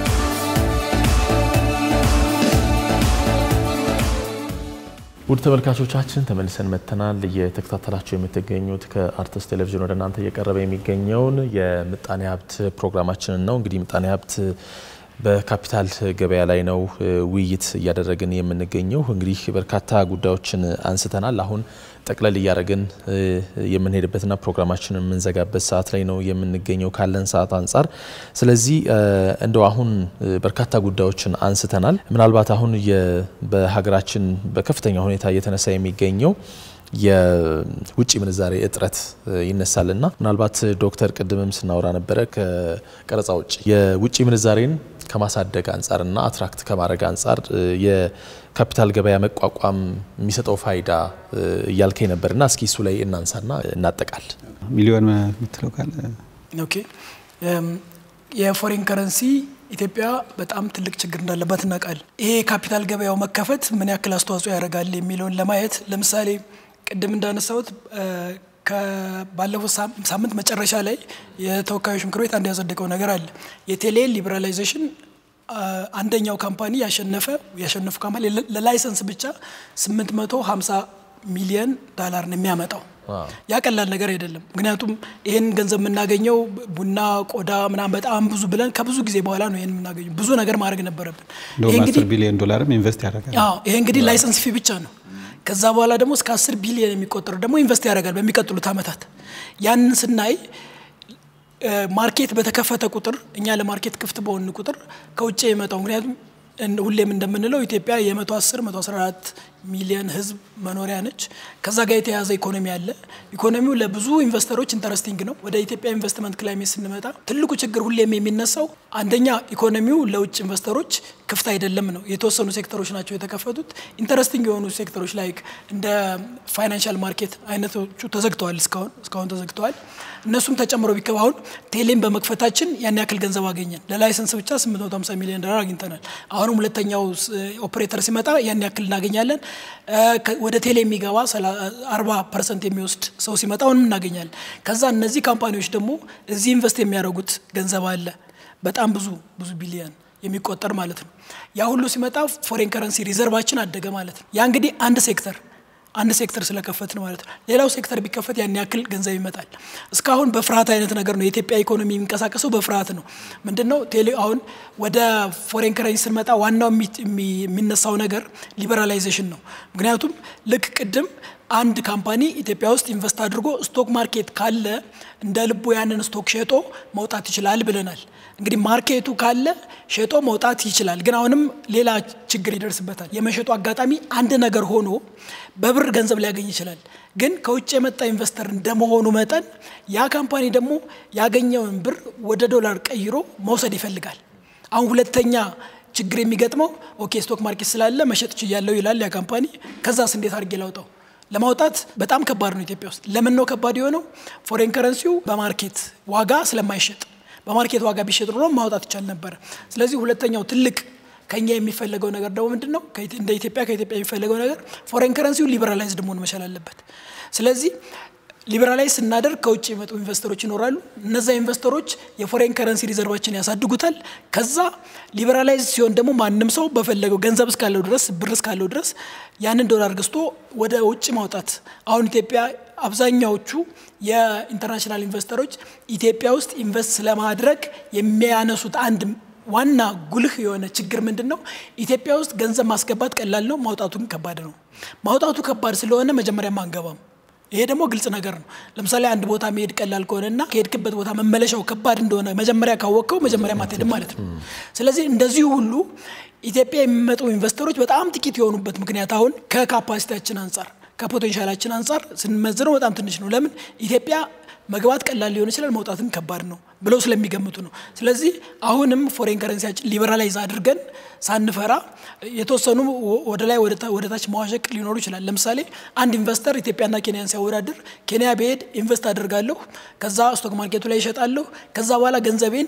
ውድ ተመልካቾቻችን ተመልሰን መጥተናል። እየተከታተላችሁ የምትገኙት ከአርትስ ቴሌቪዥን ወደ እናንተ እየቀረበ የሚገኘውን የምጣኔ ሀብት ፕሮግራማችንን ነው። እንግዲህ ምጣኔ ሀብት በካፒታል ገበያ ላይ ነው ውይይት እያደረግን የምንገኘው። እንግዲህ በርካታ ጉዳዮችን አንስተናል። አሁን ጠቅለል እያደረግን የምንሄድበትና ፕሮግራማችንን የምንዘጋበት ሰዓት ላይ ነው የምንገኘው ካለን ሰዓት አንጻር። ስለዚህ እንደው አሁን በርካታ ጉዳዮችን አንስተናል። ምናልባት አሁን በሀገራችን በከፍተኛ ሁኔታ እየተነሳ የሚገኘው የውጭ ምንዛሬ እጥረት ይነሳልና ምናልባት ዶክተር ቅድምም ስናወራ ነበረ ከቀረጻ ውጭ የውጭ ምንዛሬን ከማሳደግ አንጻርና አትራክት ከማድረግ አንጻር የካፒታል ገበያ መቋቋም የሚሰጠው ፋይዳ እያልከኝ ነበርና እስኪ እሱ ላይ እናንሳና እናጠቃል። ሚሊዮን የምትለው ካለ ኦኬ። የፎሬን ከረንሲ ኢትዮጵያ በጣም ትልቅ ችግር እንዳለባት እናውቃለን። ይሄ የካፒታል ገበያው መከፈት ምን ያክል አስተዋጽኦ ያደርጋል የሚለውን ለማየት ለምሳሌ ቅድም እንዳነሳሁት ባለፈው ሳምንት መጨረሻ ላይ የተወካዮች ምክር ቤት አንድ ያጸደቀው ነገር አለ። የቴሌ ሊበራላይዜሽን አንደኛው ካምፓኒ ያሸነፈ ያሸነፉ ካምፓኒ ለላይሰንስ ብቻ 850 ሚሊዮን ዳላር ነው የሚያመጣው። ያ ቀላል ነገር አይደለም። ምክንያቱም ይህን ገንዘብ የምናገኘው ቡና፣ ቆዳ ምናምን በጣም ብዙ ብለን ከብዙ ጊዜ በኋላ ነው ይህን የምናገኘው። ብዙ ነገር ማድረግ ነበረብን። እንደውም 10 ቢሊዮን ዶላርም ኢንቨስት ያደርጋል። ይሄ እንግዲህ ላይሰንስ ፊ ብቻ ነው። ከዛ በኋላ ደግሞ እስከ 10 ቢሊዮን የሚቆጠሩ ደግሞ ኢንቨስት ያደርጋል በሚቀጥሉት ዓመታት። ያንን ስናይ ማርኬት በተከፈተ ቁጥር እኛ ለማርኬት ክፍት በሆን ቁጥር ከውጭ የመጣው ምክንያቱም ሁሌም እንደምንለው ኢትዮጵያ የ110 114 ሚሊዮን ህዝብ መኖሪያ ነች። ከዛ ጋር የተያያዘ ኢኮኖሚ አለ። ኢኮኖሚው ለብዙ ኢንቨስተሮች ኢንተረስቲንግ ነው። ወደ ኢትዮጵያ ኢንቨስትመንት ክላይሜት ስንመጣ ትልቁ ችግር ሁሌም የሚነሳው አንደኛ ኢኮኖሚው ለውጭ ኢንቨስተሮች ክፍት አይደለም ነው። የተወሰኑ ሴክተሮች ናቸው የተከፈቱት። ኢንተረስቲንግ የሆኑ ሴክተሮች ላይክ እንደ ፋይናንሻል ማርኬት አይነቶቹ ተዘግተዋል፣ እስካሁን እስካሁን ተዘግተዋል። እነሱም ተጨምሮ ቢከባ አሁን ቴሌን በመክፈታችን ያን ያክል ገንዘብ አገኘን። ለላይሰንስ ብቻ 850 ሚሊዮን ዶላር አግኝተናል። አሁንም ሁለተኛው ኦፕሬተር ሲመጣ ያን ያክል እናገኛለን። ወደ ቴሌ የሚገባ 40 ፐርሰንት የሚወስድ ሰው ሲመጣ አሁንም እናገኛለን። ከዛ እነዚህ ካምፓኒዎች ደግሞ እዚህ ኢንቨስት የሚያደርጉት ገንዘብ አለ በጣም ብዙ ብዙ ቢሊየን የሚቆጠር ማለት ነው። ያ ሁሉ ሲመጣ ፎሬን ከረንሲ ሪዘርቫችን አደገ ማለት ነው። ያ እንግዲህ አንድ ሴክተር አንድ ሴክተር ስለከፈት ነው ማለት ነው። ሌላው ሴክተር ቢከፈት ያን ያክል ገንዘብ ይመጣል። እስካሁን በፍርሃት አይነት ነገር ነው የኢትዮጵያ ኢኮኖሚ የሚንቀሳቀሰው በፍርሃት ነው። ምንድን ነው ቴሌ አሁን ወደ ፎሬን ከረንሲ ስንመጣ ዋናው የሚነሳው ነገር ሊበራላይዜሽን ነው። ምክንያቱም ልክ ቅድም አንድ ካምፓኒ ኢትዮጵያ ውስጥ ኢንቨስት አድርጎ ስቶክ ማርኬት ካለ እንደ ልቡ ያንን ስቶክ ሸጦ መውጣት ይችላል ብለናል። እንግዲህ ማርኬቱ ካለ ሸጦ መውጣት ይችላል። ግን አሁንም ሌላ ችግር ይደርስበታል። የመሸጡ አጋጣሚ አንድ ነገር ሆኖ በብር ገንዘብ ሊያገኝ ይችላል። ግን ከውጭ የመጣ ኢንቨስተር እንደመሆኑ መጠን ያ ካምፓኒ ደግሞ ያገኘውን ብር ወደ ዶላር ቀይሮ መውሰድ ይፈልጋል። አሁን ሁለተኛ ችግር የሚገጥመው ኦኬ ስቶክ ማርኬት ስላለ መሸጥ ችያለሁ ይላል ያ ካምፓኒ። ከዛስ እንዴት አድርጌ ላውጣው? ለማውጣት በጣም ከባድ ነው ኢትዮጵያ ውስጥ። ለምን ነው ከባድ የሆነው? ፎሬን ከረንሲው በማርኬት ዋጋ ስለማይሸጥ በማርኬት ዋጋ ቢሸጥ ኖሮ ማውጣት ይቻል ነበር። ስለዚህ ሁለተኛው ትልቅ ከኛ የሚፈለገው ነገር ደግሞ ምንድን ነው? እንደ ኢትዮጵያ ከኢትዮጵያ የሚፈለገው ነገር ፎሬን ከረንሲው ሊበራላይዝድ መሆን መቻል አለበት። ስለዚህ ሊበራላይዝ ስናደርግ ከውጭ የመጡ ኢንቨስተሮች ይኖራሉ። እነዛ ኢንቨስተሮች የፎሬን ከረንሲ ሪዘርቫችን ያሳድጉታል። ከዛ ሊበራላይዝ ሲሆን ደግሞ ማንም ሰው በፈለገው ገንዘብ እስካለው ድረስ ብር እስካለው ድረስ ያንን ዶላር ገዝቶ ወደ ውጭ ማውጣት አሁን ኢትዮጵያ አብዛኛዎቹ የኢንተርናሽናል ኢንቨስተሮች ኢትዮጵያ ውስጥ ኢንቨስት ስለማድረግ የሚያነሱት አንድ ዋና ጉልህ የሆነ ችግር ምንድን ነው? ኢትዮጵያ ውስጥ ገንዘብ ማስገባት ቀላል ነው፣ ማውጣቱም ከባድ ነው። ማውጣቱ ከባድ ስለሆነ መጀመሪያም አንገባም። ይሄ ደግሞ ግልጽ ነገር ነው። ለምሳሌ አንድ ቦታ መሄድ ቀላል ከሆነና ከሄድክበት ቦታ መመለሻው ከባድ እንደሆነ መጀመሪያ ካወቅከው መጀመሪያ አትሄድም ማለት ነው። ስለዚህ እንደዚሁ ሁሉ ኢትዮጵያ የሚመጡ ኢንቨስተሮች በጣም ጥቂት የሆኑበት ምክንያት አሁን ከካፓሲቲያችን አንጻር ከፖቴንሻላችን አንጻር ስንመዝነው በጣም ትንሽ ነው። ለምን ኢትዮጵያ መግባት ቀላል ሊሆን ይችላል፣ መውጣትም ከባድ ነው ብለው ስለሚገምቱ ነው። ስለዚህ አሁንም ፎሬን ከረንሲያችን ሊበራላይዝ አድርገን ሳንፈራ የተወሰኑ ወደ ላይ ወደ ታች መዋዠቅ ሊኖሩ ይችላል። ለምሳሌ አንድ ኢንቨስተር ኢትዮጵያና ኬንያን ሲያወዳድር ኬንያ ብሄድ ኢንቨስት አደርጋለሁ፣ ከዛ ስቶክ ማርኬቱ ላይ ይሸጣለሁ፣ ከዛ በኋላ ገንዘቤን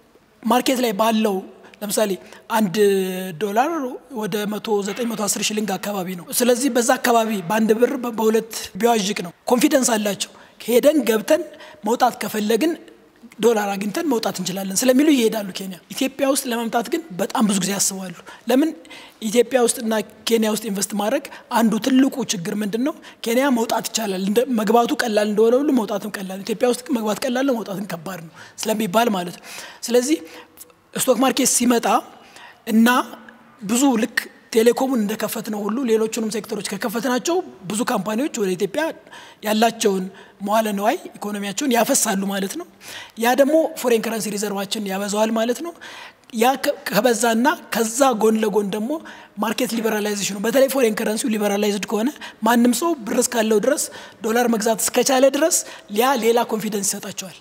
ማርኬት ላይ ባለው ለምሳሌ አንድ ዶላር ወደ 109 110 ሽልንግ አካባቢ ነው። ስለዚህ በዛ አካባቢ በአንድ ብር በሁለት ቢዋዥቅ ነው። ኮንፊደንስ አላቸው። ሄደን ገብተን መውጣት ከፈለግን ዶላር አግኝተን መውጣት እንችላለን ስለሚሉ ይሄዳሉ ኬንያ። ኢትዮጵያ ውስጥ ለመምጣት ግን በጣም ብዙ ጊዜ ያስባሉ። ለምን ኢትዮጵያ ውስጥና ኬንያ ውስጥ ኢንቨስት ማድረግ አንዱ ትልቁ ችግር ምንድን ነው? ኬንያ መውጣት ይቻላል፣ መግባቱ ቀላል እንደሆነ ሁሉ መውጣትም ቀላል፣ ኢትዮጵያ ውስጥ መግባት ቀላል ነው፣ መውጣትም ከባድ ነው ስለሚባል ማለት ነው። ስለዚህ ስቶክ ማርኬት ሲመጣ እና ብዙ ልክ ቴሌኮሙን እንደከፈት ነው ሁሉ ሌሎቹንም ሴክተሮች ከከፈትናቸው ብዙ ካምፓኒዎች ወደ ኢትዮጵያ ያላቸውን መዋለ ነዋይ ኢኮኖሚያቸውን ያፈሳሉ ማለት ነው። ያ ደግሞ ፎሬን ከረንሲ ሪዘርቫችን ያበዛዋል ማለት ነው። ያ ከበዛና ከዛ ጎን ለጎን ደግሞ ማርኬት ሊበራላይዜሽኑ በተለይ ፎሬን ከረንሲው ሊበራላይዝድ ከሆነ ማንም ሰው ብር እስካለው ድረስ ዶላር መግዛት እስከቻለ ድረስ ያ ሌላ ኮንፊደንስ ይሰጣቸዋል።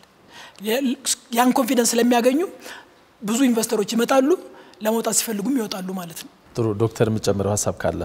ያን ኮንፊደንስ ስለሚያገኙ ብዙ ኢንቨስተሮች ይመጣሉ፣ ለመውጣት ሲፈልጉም ይወጣሉ ማለት ነው። ጥሩ ዶክተር፣ የምጨምረው ሀሳብ ካለ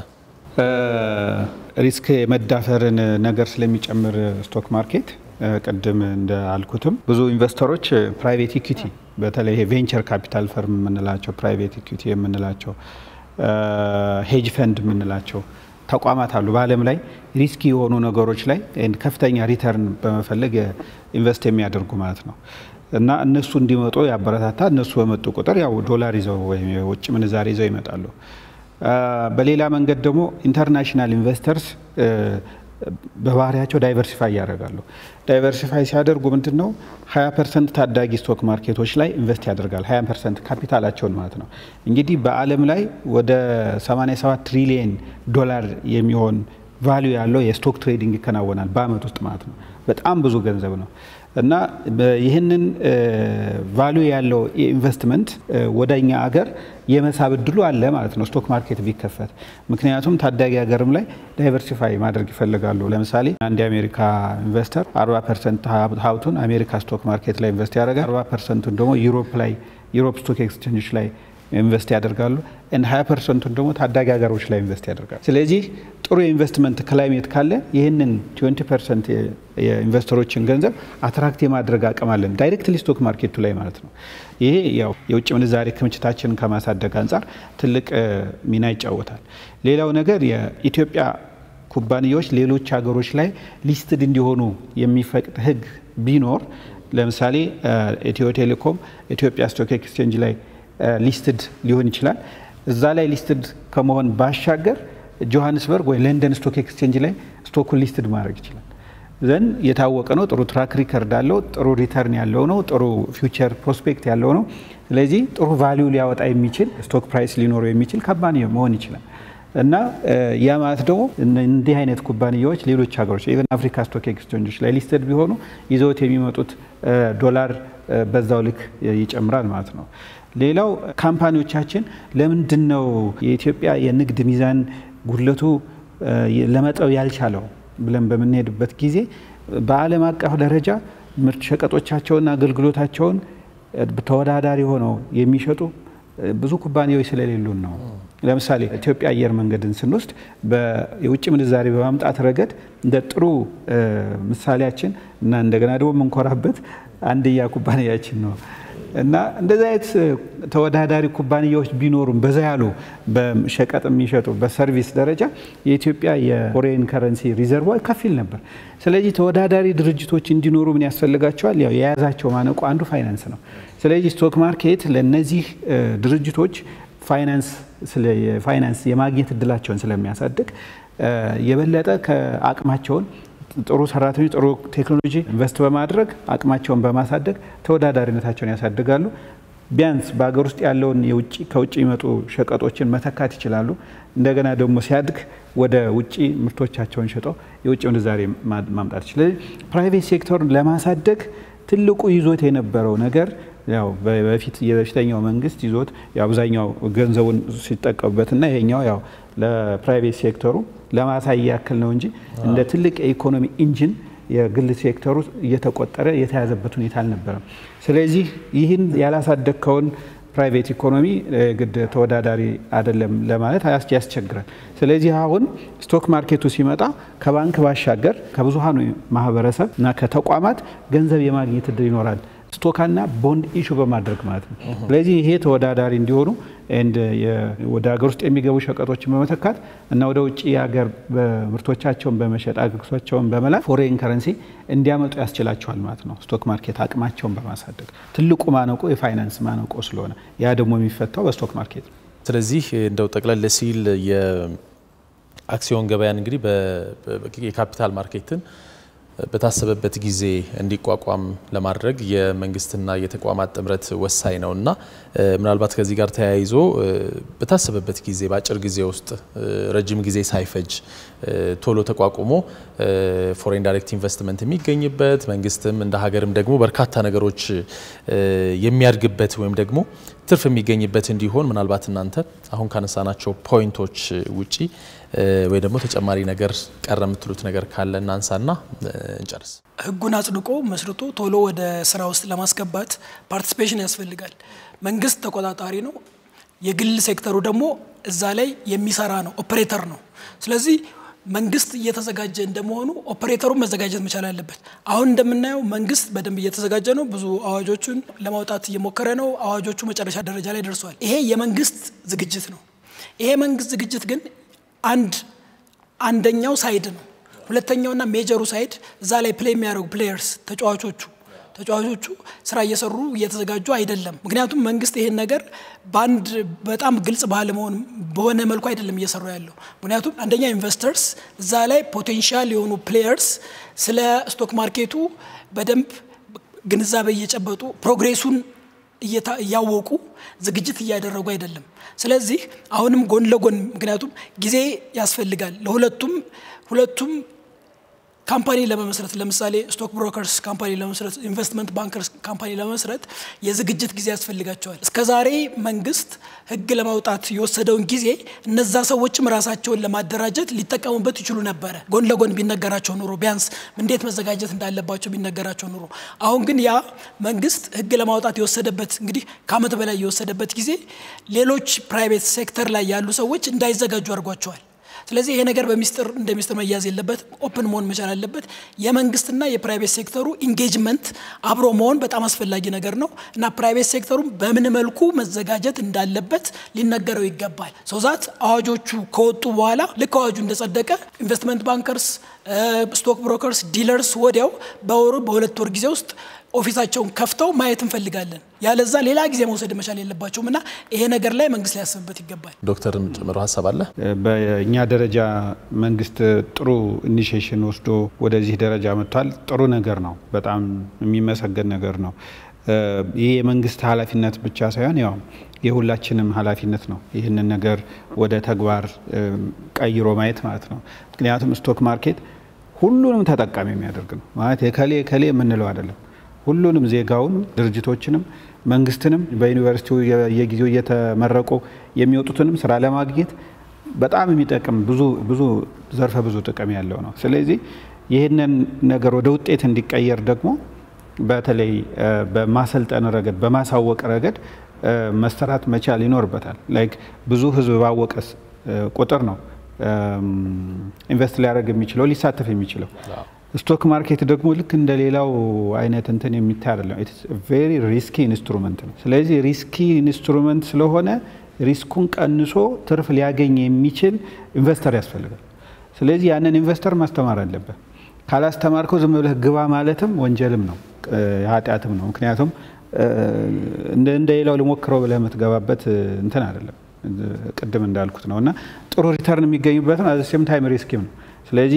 ሪስክ የመዳፈርን ነገር ስለሚጨምር ስቶክ ማርኬት ቅድም እንዳልኩትም ብዙ ኢንቨስተሮች ፕራይቬት ኢኩቲ በተለይ ቬንቸር ካፒታል ፈርም የምንላቸው ፕራይቬት ኢኩቲ የምንላቸው ሄጅ ፈንድ የምንላቸው ተቋማት አሉ በዓለም ላይ ሪስኪ የሆኑ ነገሮች ላይ ከፍተኛ ሪተርን በመፈለግ ኢንቨስት የሚያደርጉ ማለት ነው። እና እነሱ እንዲመጡ ያበረታታ። እነሱ በመጡ ቁጥር ያው ዶላር ይዘው ወይም የውጭ ምንዛሬ ይዘው ይመጣሉ። በሌላ መንገድ ደግሞ ኢንተርናሽናል ኢንቨስተርስ በባህሪያቸው ዳይቨርሲፋይ ያደርጋሉ። ዳይቨርሲፋይ ሲያደርጉ ምንድን ነው 20 ፐርሰንት ታዳጊ ስቶክ ማርኬቶች ላይ ኢንቨስት ያደርጋል። 20 ፐርሰንት ካፒታላቸውን ማለት ነው። እንግዲህ በዓለም ላይ ወደ 87 ትሪሊየን ዶላር የሚሆን ቫሊዩ ያለው የስቶክ ትሬዲንግ ይከናወናል በአመት ውስጥ ማለት ነው። በጣም ብዙ ገንዘብ ነው እና ይህንን ቫሉ ያለው የኢንቨስትመንት ወደ እኛ አገር የመሳብ እድሉ አለ ማለት ነው፣ ስቶክ ማርኬት ቢከፈት። ምክንያቱም ታዳጊ ሀገርም ላይ ዳይቨርሲፋይ ማድረግ ይፈልጋሉ። ለምሳሌ አንድ የአሜሪካ ኢንቨስተር 40 ፐርሰንት ሀብቱን አሜሪካ ስቶክ ማርኬት ላይ ኢንቨስት ያደርጋል። 40 ፐርሰንቱን ደግሞ ዩሮፕ ላይ ዩሮፕ ስቶክ ኤክስቼንጆች ላይ ኢንቨስት ያደርጋሉ። እንደ 20 ፐርሰንቱን ደግሞ ታዳጊ ሀገሮች ላይ ኢንቨስት ያደርጋሉ። ስለዚህ ጥሩ የኢንቨስትመንት ክላይሜት ካለ ይህንን 20 ፐርሰንት የኢንቨስተሮችን ገንዘብ አትራክት የማድረግ አቅም አለን ዳይሬክትሊ ስቶክ ማርኬቱ ላይ ማለት ነው። ይሄ ያው የውጭ ምንዛሬ ክምችታችንን ከማሳደግ አንጻር ትልቅ ሚና ይጫወታል። ሌላው ነገር የኢትዮጵያ ኩባንያዎች ሌሎች ሀገሮች ላይ ሊስትድ እንዲሆኑ የሚፈቅድ ሕግ ቢኖር ለምሳሌ ኢትዮ ቴሌኮም ኢትዮጵያ ስቶክ ኤክስቼንጅ ላይ ሊስትድ ሊሆን ይችላል። እዛ ላይ ሊስትድ ከመሆን ባሻገር ጆሃንስበርግ ወይ ለንደን ስቶክ ኤክስቼንጅ ላይ ስቶኩን ሊስትድ ማድረግ ይችላል። ዘን የታወቀ ነው። ጥሩ ትራክ ሪከርድ አለው። ጥሩ ሪተርን ያለው ነው። ጥሩ ፊውቸር ፕሮስፔክት ያለው ነው። ስለዚህ ጥሩ ቫሊዩ ሊያወጣ የሚችል ስቶክ ፕራይስ ሊኖረው የሚችል ኩባንያ መሆን ይችላል እና ያ ማለት ደግሞ እንዲህ አይነት ኩባንያዎች ሌሎች ሀገሮች ኢቨን አፍሪካ ስቶክ ኤክስቼንጆች ላይ ሊስትድ ቢሆኑ ይዘውት የሚመጡት ዶላር በዛው ልክ ይጨምራል ማለት ነው። ሌላው ካምፓኒዎቻችን ለምንድን ነው የኢትዮጵያ የንግድ ሚዛን ጉድለቱ ለመጠው ያልቻለው ብለን በምንሄድበት ጊዜ በዓለም አቀፍ ደረጃ ምርት ሸቀጦቻቸውና አገልግሎታቸውን ተወዳዳሪ ሆነው የሚሸጡ ብዙ ኩባንያዎች ስለሌሉን ነው። ለምሳሌ ኢትዮጵያ አየር መንገድን ስንወስድ የውጭ ምንዛሬ በማምጣት ረገድ እንደ ጥሩ ምሳሌያችን እና እንደገና ደግሞ የምንኮራበት አንድያ ኩባንያችን ነው እና እንደዚህ አይነት ተወዳዳሪ ኩባንያዎች ቢኖሩም በዛ ያሉ በሸቀጥ የሚሸጡ በሰርቪስ ደረጃ የኢትዮጵያ የፎሬን ከረንሲ ሪዘርቫ ከፊል ነበር። ስለዚህ ተወዳዳሪ ድርጅቶች እንዲኖሩ ምን ያስፈልጋቸዋል? ያው የያዛቸው ማነቆ አንዱ ፋይናንስ ነው። ስለዚህ ስቶክ ማርኬት ለእነዚህ ድርጅቶች ፋይናንስ ፋይናንስ የማግኘት እድላቸውን ስለሚያሳድግ የበለጠ ከአቅማቸውን ጥሩ ሰራተኞች ጥሩ ቴክኖሎጂ ኢንቨስት በማድረግ አቅማቸውን በማሳደግ ተወዳዳሪነታቸውን ያሳድጋሉ። ቢያንስ በሀገር ውስጥ ያለውን የውጭ ከውጭ የሚመጡ ሸቀጦችን መተካት ይችላሉ። እንደገና ደግሞ ሲያድግ ወደ ውጭ ምርቶቻቸውን ሸጠው የውጭ ምንዛሬ ማምጣት ይችላል። ፕራይቬት ሴክተሩን ለማሳደግ ትልቁ ይዞት የነበረው ነገር ያው በፊት የበፊተኛው መንግስት ይዞት አብዛኛው ገንዘቡን ሲጠቀሙበትና ይሄኛው ያው ለፕራይቬት ሴክተሩ ለማሳያ ያክል ነው እንጂ እንደ ትልቅ የኢኮኖሚ ኢንጂን የግል ሴክተሩ እየተቆጠረ የተያዘበት ሁኔታ አልነበረም። ስለዚህ ይህን ያላሳደግከውን ፕራይቬት ኢኮኖሚ ግድ ተወዳዳሪ አይደለም ለማለት ያስቸግራል። ስለዚህ አሁን ስቶክ ማርኬቱ ሲመጣ ከባንክ ባሻገር ከብዙሃኑ ማህበረሰብ እና ከተቋማት ገንዘብ የማግኘት እድል ይኖራል ስቶካና ቦንድ ኢሹ በማድረግ ማለት ነው። ስለዚህ ይሄ ተወዳዳሪ እንዲሆኑ ወደ ሀገር ውስጥ የሚገቡ ሸቀጦችን በመተካት እና ወደ ውጭ የሀገር ምርቶቻቸውን በመሸጥ አገልግሎታቸውን በመላክ ፎሬን ከረንሲ እንዲያመጡ ያስችላቸዋል ማለት ነው። ስቶክ ማርኬት አቅማቸውን በማሳደግ ትልቁ ማነቆ የፋይናንስ ማነቆ ስለሆነ ያ ደግሞ የሚፈታው በስቶክ ማርኬት ነው። ስለዚህ እንደው ጠቅለል ሲል የአክሲዮን ገበያን እንግዲህ የካፒታል ማርኬትን በታሰበበት ጊዜ እንዲቋቋም ለማድረግ የመንግስትና የተቋማት ጥምረት ወሳኝ ነው እና ምናልባት ከዚህ ጋር ተያይዞ በታሰበበት ጊዜ በአጭር ጊዜ ውስጥ ረጅም ጊዜ ሳይፈጅ ቶሎ ተቋቁሞ ፎሬን ዳይሬክት ኢንቨስትመንት የሚገኝበት መንግስትም እንደ ሀገርም ደግሞ በርካታ ነገሮች የሚያድግበት ወይም ደግሞ ትርፍ የሚገኝበት እንዲሆን ምናልባት እናንተ አሁን ካነሳናቸው ፖይንቶች ውጪ ወይ ደግሞ ተጨማሪ ነገር ቀረ የምትሉት ነገር ካለ እናንሳና እንጨርስ። ህጉን አጽድቆ መስርቶ ቶሎ ወደ ስራ ውስጥ ለማስገባት ፓርቲሲፔሽን ያስፈልጋል። መንግስት ተቆጣጣሪ ነው። የግል ሴክተሩ ደግሞ እዛ ላይ የሚሰራ ነው፣ ኦፕሬተር ነው። ስለዚህ መንግስት እየተዘጋጀ እንደመሆኑ ኦፕሬተሩን መዘጋጀት መቻል አለበት። አሁን እንደምናየው መንግስት በደንብ እየተዘጋጀ ነው። ብዙ አዋጆቹን ለማውጣት እየሞከረ ነው። አዋጆቹ መጨረሻ ደረጃ ላይ ደርሰዋል። ይሄ የመንግስት ዝግጅት ነው። ይሄ መንግስት ዝግጅት ግን አንድ አንደኛው ሳይድ ነው። ሁለተኛውና ሜጀሩ ሳይድ እዛ ላይ ፕሌይ የሚያደርጉ ፕሌየርስ ተጫዋቾቹ ተጫዋቾቹ ስራ እየሰሩ እየተዘጋጁ አይደለም። ምክንያቱም መንግስት ይሄን ነገር በአንድ በጣም ግልጽ ባለመሆን በሆነ መልኩ አይደለም እየሰሩ ያለው። ምክንያቱም አንደኛ ኢንቨስተርስ እዛ ላይ ፖቴንሻል የሆኑ ፕሌየርስ ስለ ስቶክ ማርኬቱ በደንብ ግንዛቤ እየጨበጡ ፕሮግሬሱን እያወቁ ዝግጅት እያደረጉ አይደለም። ስለዚህ አሁንም ጎን ለጎን ምክንያቱም ጊዜ ያስፈልጋል ለሁለቱም ሁለቱም ካምፓኒ ለመመስረት ለምሳሌ ስቶክ ብሮከርስ ካምፓኒ ለመመስረት ኢንቨስትመንት ባንከርስ ካምፓኒ ለመመስረት የዝግጅት ጊዜ ያስፈልጋቸዋል። እስከዛሬ መንግስት ህግ ለማውጣት የወሰደውን ጊዜ እነዛ ሰዎችም ራሳቸውን ለማደራጀት ሊጠቀሙበት ይችሉ ነበረ። ጎን ለጎን ቢነገራቸው ኑሮ ቢያንስ እንዴት መዘጋጀት እንዳለባቸው ቢነገራቸው ኑሮ። አሁን ግን ያ መንግስት ህግ ለማውጣት የወሰደበት እንግዲህ ከአመት በላይ የወሰደበት ጊዜ ሌሎች ፕራይቬት ሴክተር ላይ ያሉ ሰዎች እንዳይዘጋጁ አድርጓቸዋል። ስለዚህ ይሄ ነገር በሚስጥር እንደ ሚስጥር መያዝ የለበት፣ ኦፕን መሆን መቻል አለበት። የመንግስትና የፕራይቬት ሴክተሩ ኢንጌጅመንት አብሮ መሆን በጣም አስፈላጊ ነገር ነው እና ፕራይቬት ሴክተሩ በምን መልኩ መዘጋጀት እንዳለበት ሊነገረው ይገባል። ሰውዛት አዋጆቹ ከወጡ በኋላ ልክ አዋጁ እንደጸደቀ ኢንቨስትመንት ባንከርስ፣ ስቶክ ብሮከርስ፣ ዲለርስ ወዲያው በወሩ በሁለት ወር ጊዜ ውስጥ ኦፊሳቸውን ከፍተው ማየት እንፈልጋለን። ያለዛ ሌላ ጊዜ መውሰድ መቻል የለባቸውም እና ይሄ ነገር ላይ መንግስት ሊያስብበት ይገባል። ዶክተርም ጨምሮ ሀሳብ አለ። በእኛ ደረጃ መንግስት ጥሩ ኢኒሽሽን ወስዶ ወደዚህ ደረጃ መጥቷል። ጥሩ ነገር ነው። በጣም የሚመሰገን ነገር ነው። ይህ የመንግስት ኃላፊነት ብቻ ሳይሆን ያው የሁላችንም ኃላፊነት ነው። ይህንን ነገር ወደ ተግባር ቀይሮ ማየት ማለት ነው። ምክንያቱም ስቶክ ማርኬት ሁሉንም ተጠቃሚ የሚያደርግ ነው ማለት የከሌ ከሌ የምንለው አይደለም። ሁሉንም ዜጋውን፣ ድርጅቶችንም፣ መንግስትንም በዩኒቨርሲቲው የጊዜው እየተመረቁ የሚወጡትንም ስራ ለማግኘት በጣም የሚጠቅም ብዙ ብዙ ዘርፈ ብዙ ጥቅም ያለው ነው። ስለዚህ ይህንን ነገር ወደ ውጤት እንዲቀየር ደግሞ በተለይ በማሰልጠን ረገድ በማሳወቅ ረገድ መሰራት መቻል ይኖርበታል። ላይክ ብዙ ህዝብ ባወቀስ ቁጥር ነው ኢንቨስት ሊያደርግ የሚችለው ሊሳተፍ የሚችለው። ስቶክ ማርኬት ደግሞ ልክ እንደ ሌላው አይነት እንትን የሚታይ አይደለም። ቬሪ ሪስኪ ኢንስትሩመንት ነው። ስለዚህ ሪስኪ ኢንስትሩመንት ስለሆነ ሪስኩን ቀንሶ ትርፍ ሊያገኝ የሚችል ኢንቨስተር ያስፈልጋል። ስለዚህ ያንን ኢንቨስተር ማስተማር አለበት። ካላስተማርከው ዝም ብለህ ግባ ማለትም ወንጀልም ነው ኃጢአትም ነው። ምክንያቱም እንደ ሌላው ልሞክረው ብለህ የምትገባበት እንትን አይደለም። ቅድም እንዳልኩት ነው እና ጥሩ ሪተርን የሚገኙበት ነው። አዘሴም ታይም ሪስኪም ነው። ስለዚህ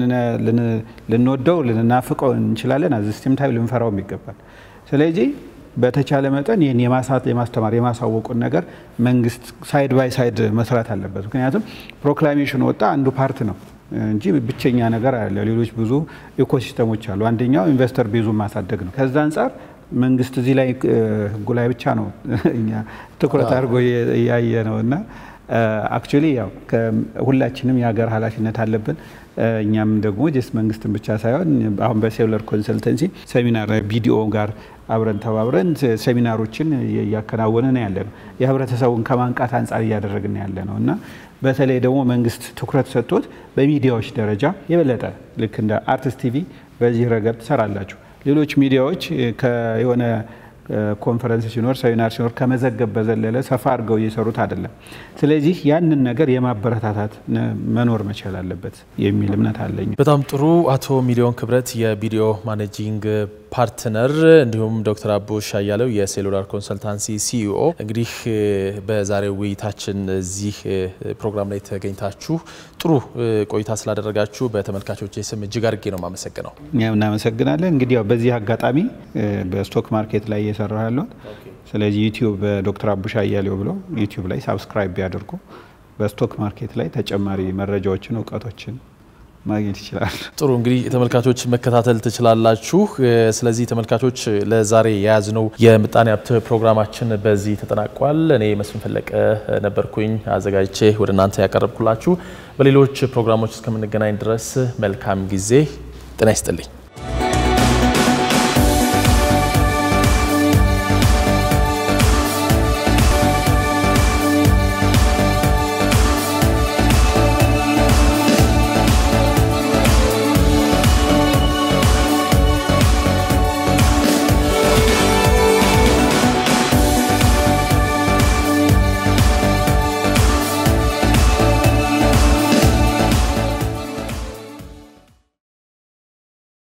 ልንወደው ልንናፍቀው እንችላለን። አዘሴም ታይም ልንፈራውም ይገባል። ስለዚህ በተቻለ መጠን ይህን የማሳት የማስተማር የማሳወቁን ነገር መንግስት ሳይድ ባይ ሳይድ መስራት አለበት። ምክንያቱም ፕሮክላሜሽን ወጣ አንዱ ፓርት ነው እንጂ ብቸኛ ነገር አለ። ሌሎች ብዙ ኢኮሲስተሞች አሉ። አንደኛው ኢንቨስተር ቤዙን ማሳደግ ነው። ከዛ አንጻር መንግስት እዚህ ላይ ህጉ ላይ ብቻ ነው እኛ ትኩረት አድርጎ እያየ ነው እና አክቹዋሊ ያው ሁላችንም የሀገር ኃላፊነት አለብን። እኛም ደግሞ ጀስት መንግስትን ብቻ ሳይሆን አሁን በሴሉለር ኮንሰልተንሲ ሴሚናር ቢዲኦ ጋር አብረን ተባብረን ሴሚናሮችን እያከናወንን ያለ ነው። የህብረተሰቡን ከማንቃት አንጻር እያደረግን ያለ ነው እና በተለይ ደግሞ መንግስት ትኩረት ሰጥቶት በሚዲያዎች ደረጃ የበለጠ ልክ እንደ አርትስ ቲቪ በዚህ ረገድ ትሰራላችሁ። ሌሎች ሚዲያዎች የሆነ ኮንፈረንስ ሲኖር ሴሚናር ሲኖር ከመዘገብ በዘለለ ሰፋ አድርገው እየሰሩት አይደለም። ስለዚህ ያንን ነገር የማበረታታት መኖር መቻል አለበት የሚል እምነት አለኝ። በጣም ጥሩ። አቶ ሚሊዮን ክብረት የቪዲዮ ማኔጂንግ ፓርትነር እንዲሁም ዶክተር አቦሽ አያለው የሴሉላር ኮንሰልታንሲ ሲኢኦ። እንግዲህ በዛሬው ውይይታችን እዚህ ፕሮግራም ላይ ተገኝታችሁ ጥሩ ቆይታ ስላደረጋችሁ በተመልካቾች ስም እጅግ አድርጌ ነው የማመሰግነው። እኛም እናመሰግናለን። እንግዲህ ያው በዚህ አጋጣሚ በስቶክ ማርኬት ላይ እየሰራ ያለሁት ስለዚህ ዩቲዩብ ዶክተር አቡሽ አያሌው ብለው ዩቲዩብ ላይ ሳብስክራይብ ቢያደርጉ በስቶክ ማርኬት ላይ ተጨማሪ መረጃዎችን እውቀቶችን ማግኘት ይችላል። ጥሩ እንግዲህ ተመልካቾች መከታተል ትችላላችሁ። ስለዚህ ተመልካቾች ለዛሬ የያዝነው የምጣኔ ሀብት ፕሮግራማችን በዚህ ተጠናቋል። እኔ መስፍን ፈለቀ ነበርኩኝ አዘጋጅቼ ወደ እናንተ ያቀረብኩላችሁ። በሌሎች ፕሮግራሞች እስከምንገናኝ ድረስ መልካም ጊዜ። ጤና ይስጥልኝ።